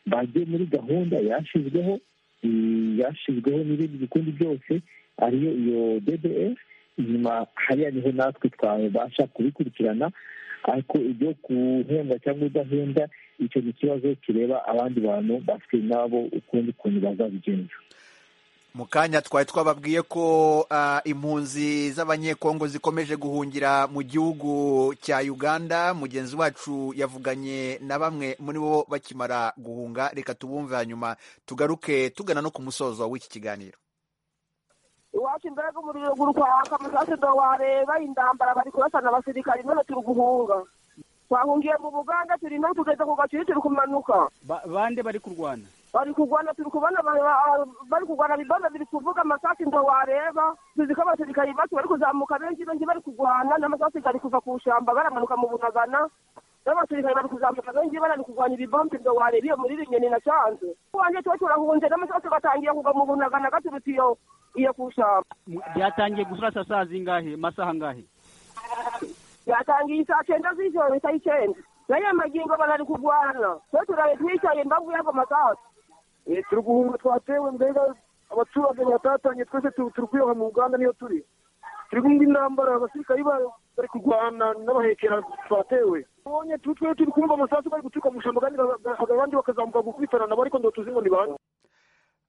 bagiye muri gahunda yashyizweho yashyizweho n'ibindi bikundi byose ariyo iyo ddf inyuma hariya niho natwe twabasha kubikurikirana ariko ibyo guhembwa cyangwa udahembwa icyo ni ikibazo kireba abandi bantu bafite nabo ukundi kuntu bazabigenza mu kanya twari twababwiye ko impunzi z'abanyekongo zikomeje guhungira mu gihugu cya uganda mugenzi wacu yavuganye na bamwe muri bo bakimara guhunga reka tubumve hanyuma tugaruke tugana no ku musozo w'iki kiganiro iwacu mbega umuriro guru kwaka musase ndo wareba indambara bari kurasana abasirikari none turi guhunga twahungiye mu buganda turi no tugeze ku gacuri turi kumanuka Ba- bande bari kurwana bari kurwana turi kubona ba- ba- bari kurwana bibona biri kuvuga amasasi ndo wareba tuzi ko abasirikari bacu bari kuzamuka benshi benshi bari kurwana n'amasasi gari kuva ku shamba baramanuka mu bunagana n'abasirikari bari kuzamuka benshi bari kurwanya ibibombe ndo wareba iyo muri rinyoni na canze wanjye tuba turahunze n'amasasi gatangiye kugwa mu bunagana gaturutse iyo iyo ku shamba Mu- byatangiye gusasa saa zingahe masaha ngahe yatangiye isaa cyenda z'ijoro isaa icyenda nayo magingo barari kurwana twe turaye twicaye mbabwiye ako masasi turi guhunga twatewe mbega abaturage batatanye twese tu- turi kwiroha mu uganda niyo turi turi kumva intambara abasirikari ba- bari kurwana n'abahekera twatewe ubonye tu- twe turi kumva amasasu bari guturuka mu ishyamba kandi abandi bakazamuka gukubitana nabo ariko ndo tuzi ngo ni bande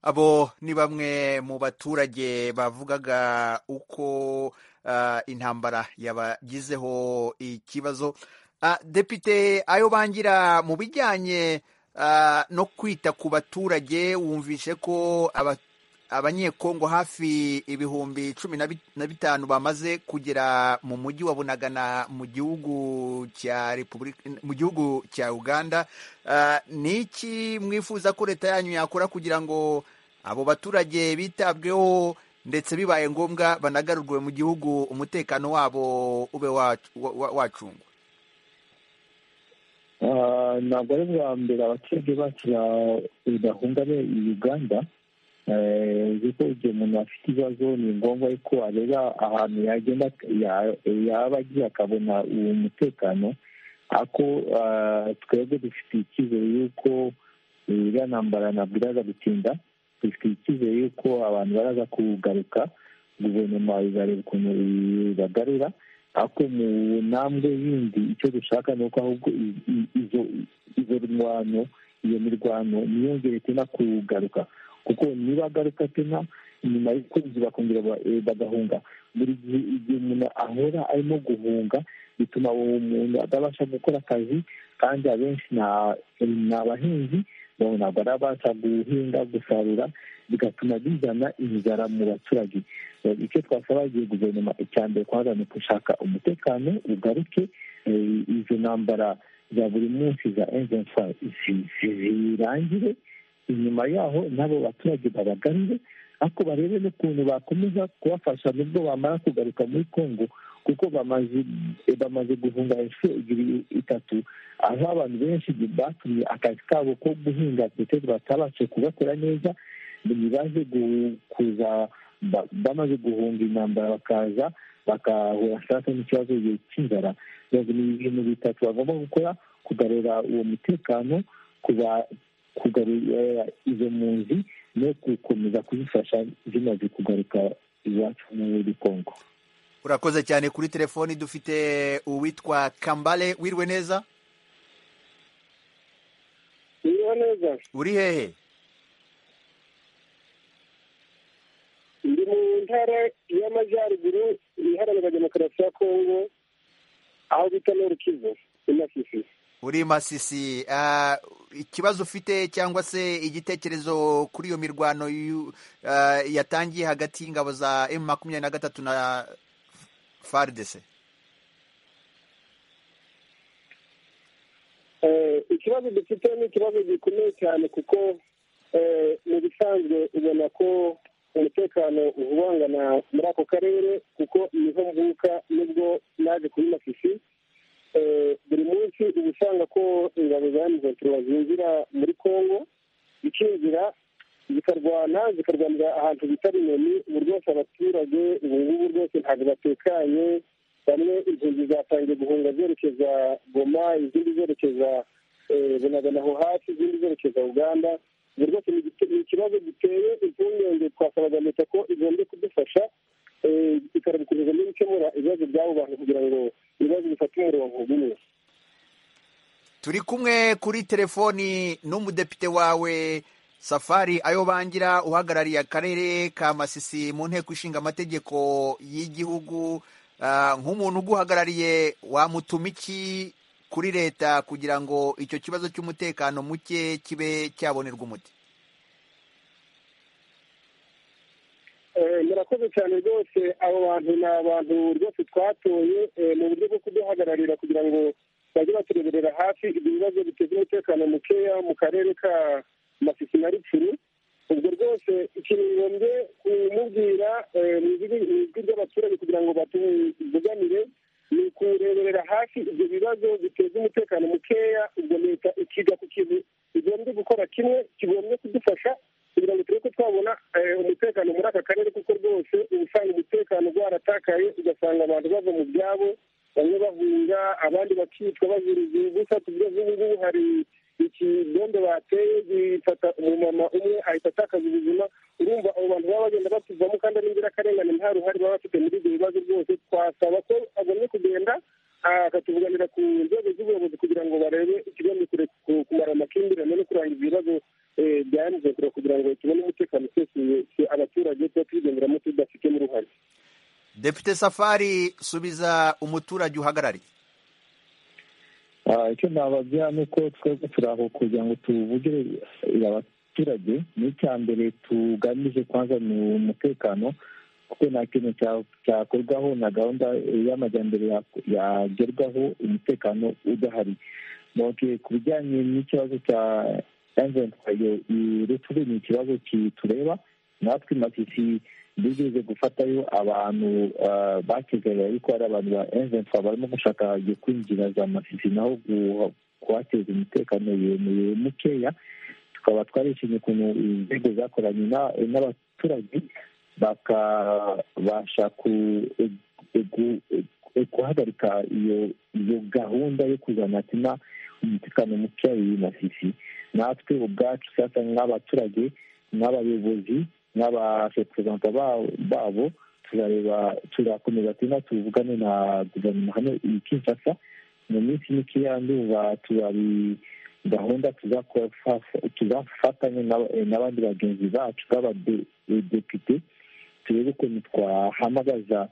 abo ni bamwe mu baturage bavugaga uko ah, intambara yabagizeho ikibazo Ah, depite ayo bangira mu bijyanye ah, no kwita ku baturage wumvishe ko aba- abanyekongo hafi ibihumbi cumi na bi- na bitanu bamaze kugera mu mujyi wa bunagana mu gihugu cya repubulika mu gihugu cya uganda Ah, ni iki mwifuza ko leta yanyu yakora kugira ngo abo baturage bitabweho ndetse bibaye ngombwa banagarurwe mu gihugu umutekano wabo ube wacu- wa- wa- wacungwa Ah, ntabwo ari bwa mbere abaturage bacu badahunga be i uganda Eh, uzi ko igihe umuntu afite ibibazo ni ngombwa yuko areba ahantu yagenda ya- yaba agiye akabona uwo mutekano ako ah, twebwe dufite icyizere yuko iriya ntambara ntabwo iraza gutinda dufite icyizere yuko abantu baraza kugaruka guverinoma izareba ukuntu ibagarura ariko mu ntambwe yindi icyo dushaka ni uko ahubwo i- i- izo izo mirwano iyo mirwano ntiyongere tena kugaruka kuko niba agaruka tena nyuma y'ukwezi bakongera ba- eh, bagahunga buri gihe igihe umuntu ahora arimo guhunga bituma uwo muntu atabasha gukora akazi kandi abenshi na- ni abahinzi ubu ntabwo arabasha guhinga gusarura bigatuma bizana inzara mu baturage Eh, icyo twasaba igihe guverinoma icya mbere kwanza ni gushaka umutekano ugaruke eh, izo ntambara za buri munsi za evenfa zirangire inyuma yaho n'abo baturage babagarure ariko barebe n'ukuntu bakomeza kubafasha nubwo bamara kugaruka muri kongo kuko bamaze eh, bamaze guhunga inshuro ebyiri itatu aho abantu benshi batumye akazi kabo ko guhinga ndetse batabashe kugakora neza ni baje gu- kuza ba- bamaze guhunga intambara bakaza bagahura sasa n'ikibazo cy'inzara rero ni ibintu bitatu bagomba gukora kugarura uwo mutekano kuba kugarura izo mpunzi no gukomeza kuzifasha zimaze kugaruka iwacu muri kongo urakoze cyane kuri telefoni dufite uwitwa kambale wirwe neza Niba neza uri hehe ndi mu ntara y'amajyaruguru iharanira demokarasi ya kongo aho bita norukivu inafisi uri masisi Ah, ikibazo ufite cyangwa se igitekerezo kuri iyo mirwano yu- ah, yatangiye hagati y'ingabo za emu makumyabiri na gatatu na faridese Eh, ikibazo dufite ni ikibazo gikomeye cyane kuko eh, mu bisanzwe ubona ko umutekano uhubangana muri ako karere kuko niho mvuka nubwo naje kuri mafifi Eh, buri munsi uba usanga ko ingabo za M23 zinjira muri congo zikinjira zikarwana zikarwanira ahantu bita inyoni ubu rwose abaturage ubu ngubu rwose ntabwo batekanye bamwe impunzi zatangiye guhunga zerekeza goma izindi zerekeza eh, bunagana aho hafi izindi zerekeza uganda ubu rwose ni igite- ni ikibazo giteye impungenge twasaba leta ko igomba kudufasha eh, ikarabikomeza no gukemura ibibazo by'abo bantu kugira ngo ibibazo bifate umurongo umwe turi kumwe kuri telefoni n'umudepite wawe safari ayo bangira uhagarariye akarere ka masisi mu nteko ishinga amategeko y'igihugu Ah, nk'umuntu uguhagarariye wamutuma iki kuri leta kugira ngo icyo kibazo cy'umutekano muke kibe cyabonerwa umuti Eh, murakoze cyane rwose abo bantu ni abantu rwose twatoye eh, mu buryo bwo kuduhagararira kugira ngo bajye batureberera hafi ibyo bibazo biteza umutekano mukeya mu karere ka masisi na rupfuru ubwo rwose ikintu ngombye kumubwira eh, mu ijwi mu ijwi ry'abaturage kugira ngo batuvuganire ni ukureberera hafi ibyo bibazo biteza umutekano mukeya ubwo leta ikiga ku kintu igombye gukora kimwe kigombye kudufasha kugira ngo turebe ko twabona eh, umutekano muri aka karere kuko rwose uba usanga umutekano rwaratakaye ugasanga abantu bava mu byabo bamwe bahunga abandi bakicwa bazira igihe gusa kubyo nk'ubu ngubu hari ikigondo bateye gifata umumama umwe ahita atakaza ubuzima urumva abo bantu baba bagenda batuvamo kandi ari inzirakarengane nta ruhare baba bafite muri ibyo bibazo rwose twasaba ko agomye kugenda akatuvuganira ku nzego z'ubuyobozi kugira ngo barebe ikigambi kumara amakimbirane no kurangiza ibibazo eh, bya mzekura kugira ngo tubone umutekano usesuye abaturage tuba tubigenderamo tudafitemo uruhare depite safari subiza umuturage uhagarariye Ah, icyo nababwira ni uko twebwe turi aho kugira ngo tuvugire abaturage ni icya mbere tugamije kwanza ni umutekano kuko nta kintu cya- cyakorwaho na gahunda y'amajyambere ya- yagerwaho umutekano udahari Okay, ku bijyanye n'ikibazo cya emventwayo irupfu ni ikibazo kitureba natwe matisi bigeze gufatayo abantu ah, bakizaga ariko ari abantu ba emventwa barimo gushaka igiye kwinjira za masisi naho guha- kuhateza umutekano yemeye mukeya tukaba twarishimye ukuntu inzego zakoranye na- n'abaturage bakabasha ku- e- egu- e- guhagarika iyo iyo gahunda yo kuzana tina umutekano muke masisi natwe ubwacu sasa nk'abaturage n'abayobozi n'abareperezanta ba- babo turareba turakomeza turimo tuvugane na guverinoma hano i kinshasa mu minsi mikeya ndumva turabi gahunda tuzafatanya n'abandi bagenzi bacu b'abadepite turebe ukuntu twahamagaza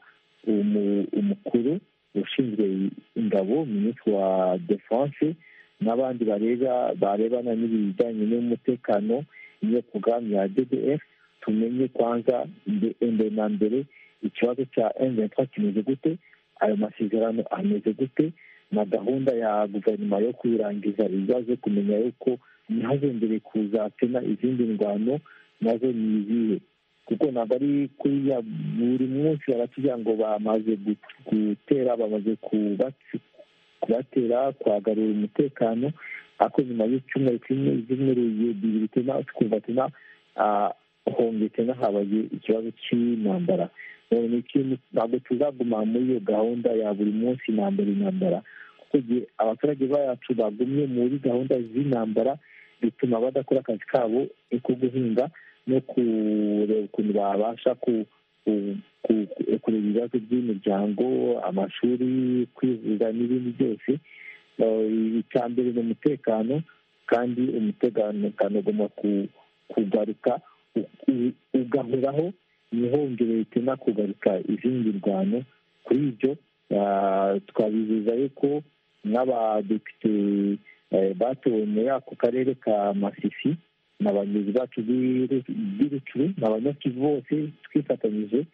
umukuru ushinzwe ingabo minisitiri wa defanse n'abandi bareba barebana n'ibijyanye n'umutekano n'iyo porogaramu ya ddf tumenye kwanza mbere na mbere ikibazo cya M23 kimeze gute ayo masezerano ameze gute na gahunda ya guverinoma yo kuyirangiza ibibazo kumenya yuko ntihazongere kuzatena izindi ndwano nazo ni izihe kuko ntabwo ari kuriya buri munsi barakigira ngo bamaze gutera bamaze kubatera kwagarura umutekano ariko nyuma y'icyumweru kimwe z'inkuru bibiri tena twumva tena hongetse n'ahabaye ikibazo cy'intambara ntabwo tuzaguma muri iyo gahunda ya buri munsi intambara intambara kuko igihe abaturage bacu bagumye muri gahunda z'intambara bituma badakora akazi kabo ko guhinga no kureba ukuntu babasha kureba ibibazo by'imiryango amashuri kwivuza n'ibindi byose icya mbere ni umutekano kandi umutekano ugomba kugaruka ugahoraho ntihongere bituma kugaruka izindi ndwano kuri ibyo twabizeza yuko n'abadepite batowe muri ako karere ka masisi na bagenzi bacu b'ibicuru ni abanyakivu bose twifatanyije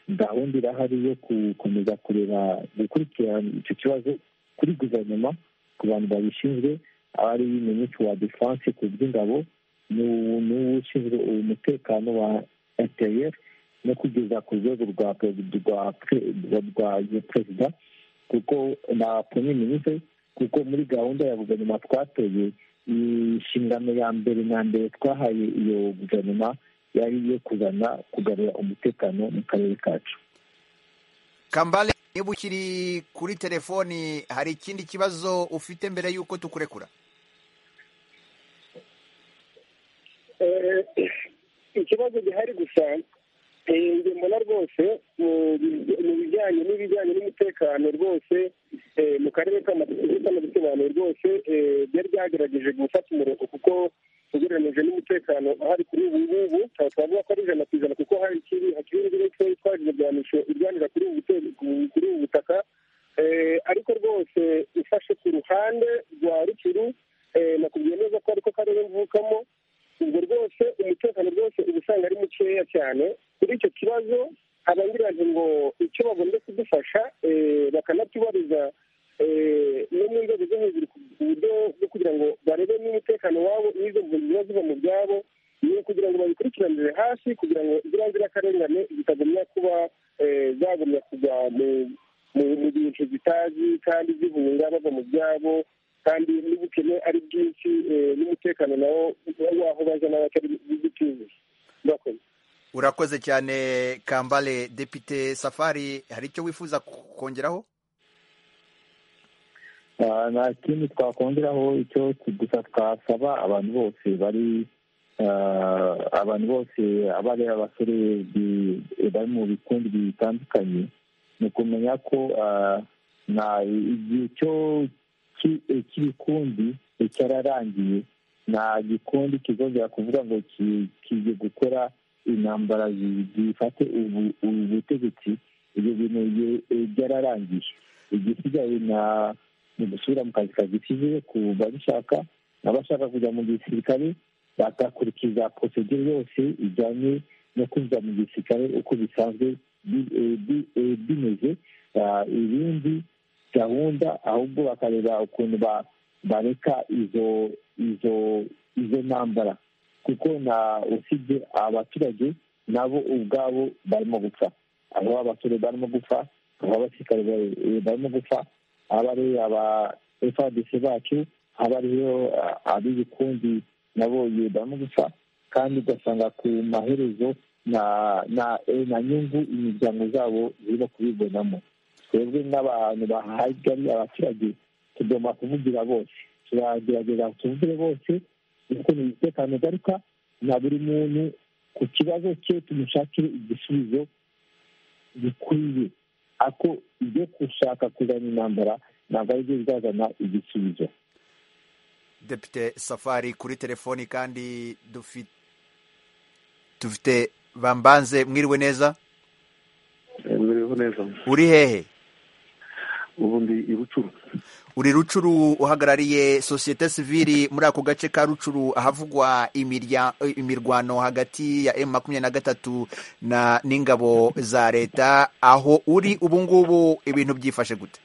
gahunda irahari yo gukomeza kureba gukurikirana icyo kibazo kuri guverinoma ku bantu babishinzwe ari minisitiri wa defanse ku by'ingabo n'ushinzwe umutekano wa etr no kugeza ku rwego rwa perezida kuko na pome minisitiri kuko muri gahunda ya guverinoma twatoye inshingano ya mbere na mbere twahaye iyo guverinoma yari iyo kuzana kugarura umutekano mu karere kacu kambale niba ukiri kuri telefoni hari ikindi kibazo ufite mbere y'uko tukurekura ikibazo gihari gusa njye mbona rwose mu bijyanye n'ibijyanye n'umutekano rwose mu karere k'amabisobanuro rwose byari byagerageje gufata umurongo kuko ugereranyije n'umutekano ahari kuri ubu ngubu twavuga ko ari ijana ku ijana kuko hari ikiri hakiri indi mitwe itwaje imirwanisho irwanira kuri ubu butaka ariko rwose ifashe ku ruhande rwa rukuru nakubwiye neza ko ariko karere mvukamo ubwo rwose umutekano rwose uba usanga ari mukeya cyane kuri icyo kibazo abangira ngo icyo bagomba kudufasha bakanatubariza no mu nzego zo hejuru ku buryo bwo kugira ngo barebe n'umutekano wabo n'izo mpunzi ziba ziva mu byabo ni ukugira ngo babikurikiranire hasi kugira ngo ziriya nzirakarengane zitagumya kuba zagumya kujya mu bintu zitazi kandi zihunga bava mu byabo kandi n'ubukene ari bwinshi n'umutekano nawo waho baje nawe atari bw'icyuzi murakoze urakoze cyane kambale depite safari hari icyo wifuza kongeraho nta kindi twakongeraho icyo gusa twasaba abantu bose bari abantu bose abari abasore bari mu bikundi bitandukanye ni ukumenya ko igihe cyo cy'ibikundi cyararangiye nta gikundi kizongera kuvuga ngo kijye gukora intambara zifate ubutegetsi ibyo bintu byararangiye igisigaye ni gusubira mu kazi kagisize ku babishaka n'abashaka kujya mu gisirikare bagakurikiza porosegire yose ijyanye no kwinjira mu gisirikare uko bisanzwe bimeze ibindi gahunda ahubwo bakareba ukuntu bareka izo izo izo ntambara kuko na usibye abaturage nabo ubwabo barimo gupfa aho abasore barimo gupfa aho abasirikare barimo gupfa aba ari aba fadc bacu aba ariyo ab'ibikundi nabo barimo gupfa kandi ugasanga ku maherezo na na nyungu imiryango zabo zirimo kubibonamo twebwe nk'abantu bahagari abaturage tugomba kuvugira bose turagerageza tuvugire bose kuko ni umutekano ugaruka na buri muntu ku kibazo cye tumushakire igisubizo gikwiye ako ibyo gushaka kuzana intambara ntabwo ari byo bizazana igisubizo depite safari kuri telefoni kandi dufite bambanze mwiriwe neza mwiriwe neza uri hehe ubu ndi i rucuru uri rucuru uhagarariye sosiyete sivili muri ako gace ka rucuru ahavugwa imirya- imirwano hagati ya emu makumyabiri na gatatu na n'ingabo za leta aho uri ubu ngubu ibintu byifashe gute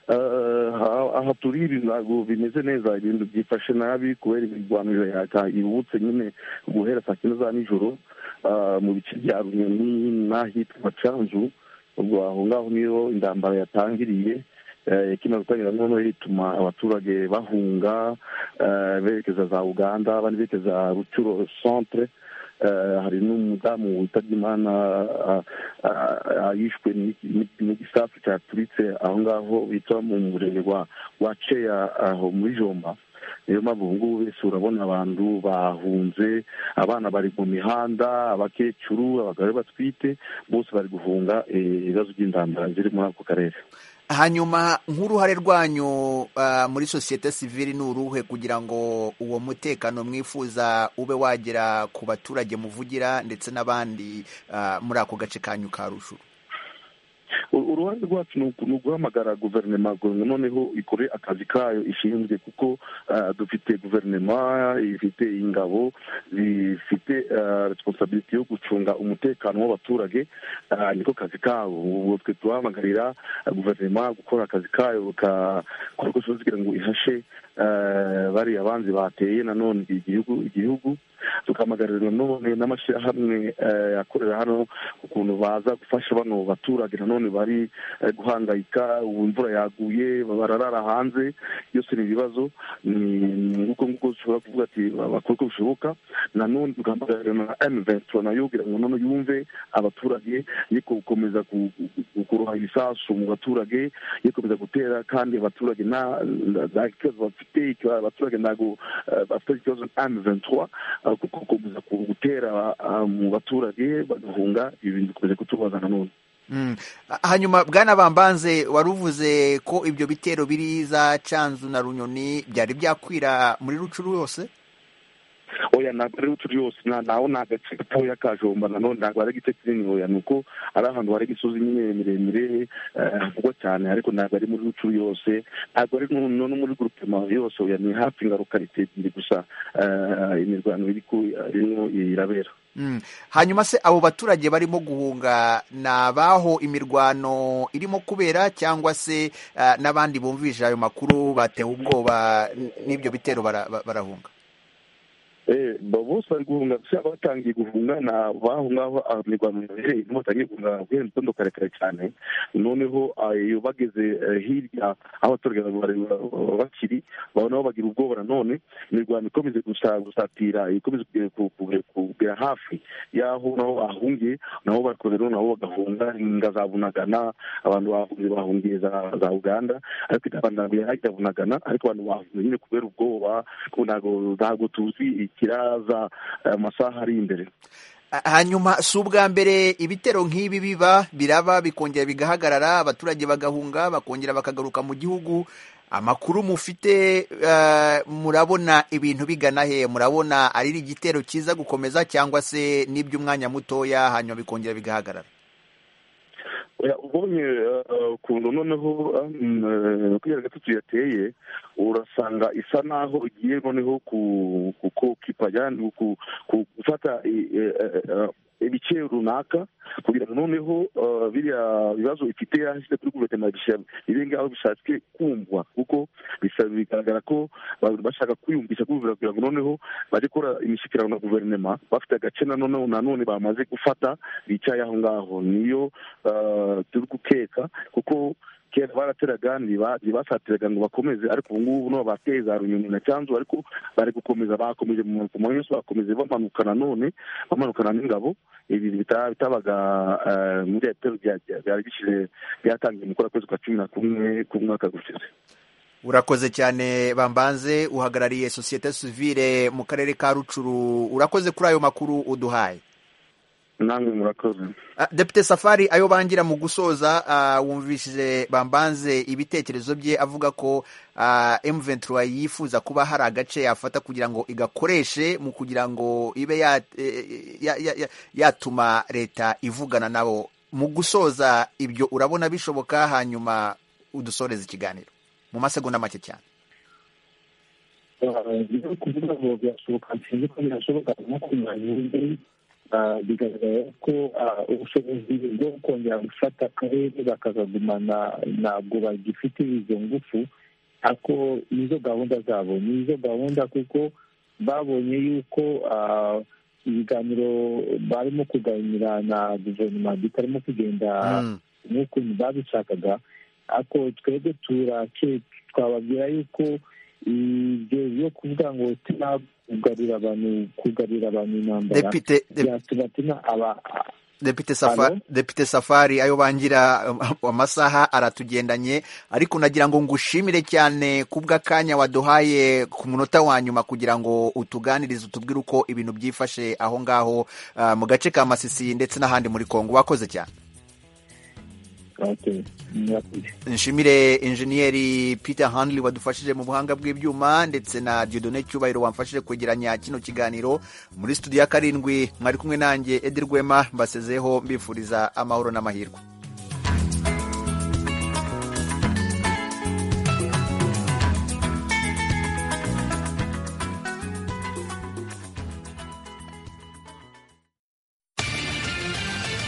Eh, aha- aha turi ibi ntabwo bimeze neza ibintu byifashe nabi kubera imirwanire yibutse nyine guhera saa cyenda za nijoro eh, mu bice bya runyoni n'ahitwa canzu ubwo aho ngaho niho intambara yatangiriye eh, ikimara gutangira noneho ituma abaturage bahunga eh, berekeza za uganda abandi berekeza rucuro centre Eh, hari n'umudamu witabye imana ah, ah, ah, yishwe n'iki- n'iki- n'igisasu cyaturitse aho ngaho bita mu murenge wa wa ceya aho muri jomba niyo mpamvu ubu ngubu wese urabona abantu bahunze abana bari mu mihanda abakecuru abagore batwite bose bari guhunga eh, ibibazo by'intambara ziri muri ako karere hanyuma nk'uruhare rwanyu ah, muri sosiyete sivili ni uruhe kugira ngo uwo mutekano mwifuza ube wagera ku baturage muvugira ndetse n'abandi ah, muri ako gace kanyu ka rucuru U- uruhare rwacu ni uku- ni uguhamagara guverinoma guverinoma noneho ikore akazi kayo ishinzwe kuko ah, dufite guverinoma ifite ingabo zifite responsabilite yo gucunga umutekano w'abaturage ah, niko kazi kabo ubwo twe turahamagarira ah, guverinoma gukora akazi kayo gukora uko ishoboye kugira ngo ihashe ah, bariya banzi bateye nanone igihugu igihugu tukamagaririrwa none n'amashyirahamwe eh, akorera hano ukuntu baza gufasha bano baturage nanone bari eh, guhangayika ubu imvura yaguye bararara hanze byose ni ibibazo nguko nguko dushobora kuvuga ati bakora uko bishoboka nanone tugahamagarira na m ventura nayo kugira ngo noneho yumve abaturage ye gukomeza ku- ku- kuroha ibisasu mu baturage ye gukomeza gutera kandi abaturage nta nta- nta kibazo bafite ikibazo- abaturage ntabwo eh, bafite ikibazo na m ventura kuko gukomeza ku- gutera ah, mu baturage bagahunga ibi bintu dukomeje kutubaza nanone Mm. Ah, hanyuma bwana bambanze wari uvuze ko ibyo bitero biri za canzu na runyoni byari byakwira muri rucuru yose oya ntabwo ari utu yose nta- naho ni agace gatoya ka jomba nanone ntabwo ari igice kinini oya ni uko ari ahantu hari imisozi nyine miremire eh, havugwa cyane ariko ntabwo ari muri rucuru yose ntabwo ari no no- no muri gurupema yose oya ni hafi ngaruka leta ebyiri gusa eh, imirwano iri ku- irimo irabera Mm. hanyuma se abo baturage barimo guhunga ni abaho imirwano irimo kubera cyangwa se ah, n'abandi bumvise ayo makuru batewe ubwoba n- n'ibyo bitero bara- ba- barahunga Eh, ba- bose bari guhunga gusa batangiye guhunga ni abaho ngaho imirwano yabereye nibo batangiye guhunga guhera mu gitondo karekare cyane noneho ah, iyo bageze eh, hirya aho abaturage ba- ba- ba- bakiri ba- nabo bagira ubwoba nanone imirwano ikomeze gusa gusatira ikomeze kugera ku- ku- kugera hafi y'aho naho bahungiye nabo bakoze rero nabo bagahunga inga za bunagana abantu bahungiye bahungiye za za uganda ariko itabandamiye hajya bunagana ariko abantu bahungiye nyine kubera ubwoba kuko ntabwo ntabwo tuzi ikiraza eh, amasaha ari imbere Ah, hanyuma si ubwa mbere ibitero nk'ibi biba biraba bikongera bigahagarara abaturage bagahunga bakongera bakagaruka mu gihugu amakuru mufite eh, murabona ibintu bigana he murabona ari igitero cyiza gukomeza cyangwa se n'iby'umwanya mutoya hanyuma bikongera bigahagarara Oya, ubonye eh, ukuntu noneho kugera gatatu yateye urasanga isa naho igiye noneho ku- ku- kukipa yani ku- ku- gufata i- eh, eh, eh, ibice runaka kugira ngo noneho eh, biriya bibazo ifite yahise kuri guverinoma bisha- biri ngaho bishatswe kumvwa kuko bisa- bigaragara ko ba- bashaka kwiyumvisha kumvira kugira ngo noneho bajye gukora imishyikirano na guverinoma bafite agace nanone nanone bamaze gufata bicaye aho ngaho niyo eh, turi gukeka kuko kera barateraga ntiba- ntibasatiraga ngo bakomeze ariko ubu ngubu no bateye za runyoni na cyanzu ariko bari gukomeza bakomeje mu ku manywa yose bakomeje bamanuka nanone bamanukana n'ingabo ibi bita- bitabaga eh, muri bya bitero bya- bya- byari bishyize byatangiye mu kora kwezi kwa cumi na kumwe k'umwaka gushize urakoze cyane bambanze uhagarariye sosiyete sivile mu karere ka rucuru urakoze kuri ayo makuru uduhaye namwe murakoze depite safari ayo bangira mu gusoza wumvishije bambanze ibitekerezo bye avuga ko M23 yifuza kuba hari agace yafata kugira ngo igakoreshe mu kugira ngo ibe yatuma leta ivugana nabo mu gusoza ibyo urabona bishoboka hanyuma udusoreza ikiganiro mu masegonda make cyane kuvuga ngo birashoboka sinzi ko birashoboka no kumenya bigaragara ko ubushobozi bwo kongera gufata akarere bakakagumana ntabwo bagifite izo ngufu ariko nizo gahunda zabo nizo gahunda kuko babonye yuko ibiganiro barimo kuganira na guverinoma bitarimo kugenda n'ukuntu babishakaga ariko twebwe twababwira yuko ibyo byo kuvuga ngo tunakugarurira abantu kugarurira abantu intambara byatumatuma aba Depite Safari, Depite Safari ayo bangira amasaha aratugendanye ariko nagira ngo ngushimire cyane kubwa kanya waduhaye ku munota wa nyuma kugira ngo utuganirize utubwire uko ibintu byifashe aho ngaho uh, mu gace ka Masisi ndetse n'ahandi muri Kongo wakoze cyane nshimire injeniyeri peter handley wadufashije mu buhanga bw'ibyuma ndetse na diodone cyubahiro wamfashije kwegeranya kino kiganiro muri studio ya karindwi mwari kumwe nanjye edi rwema mbasezeho mbifuriza amahoro n'amahirwe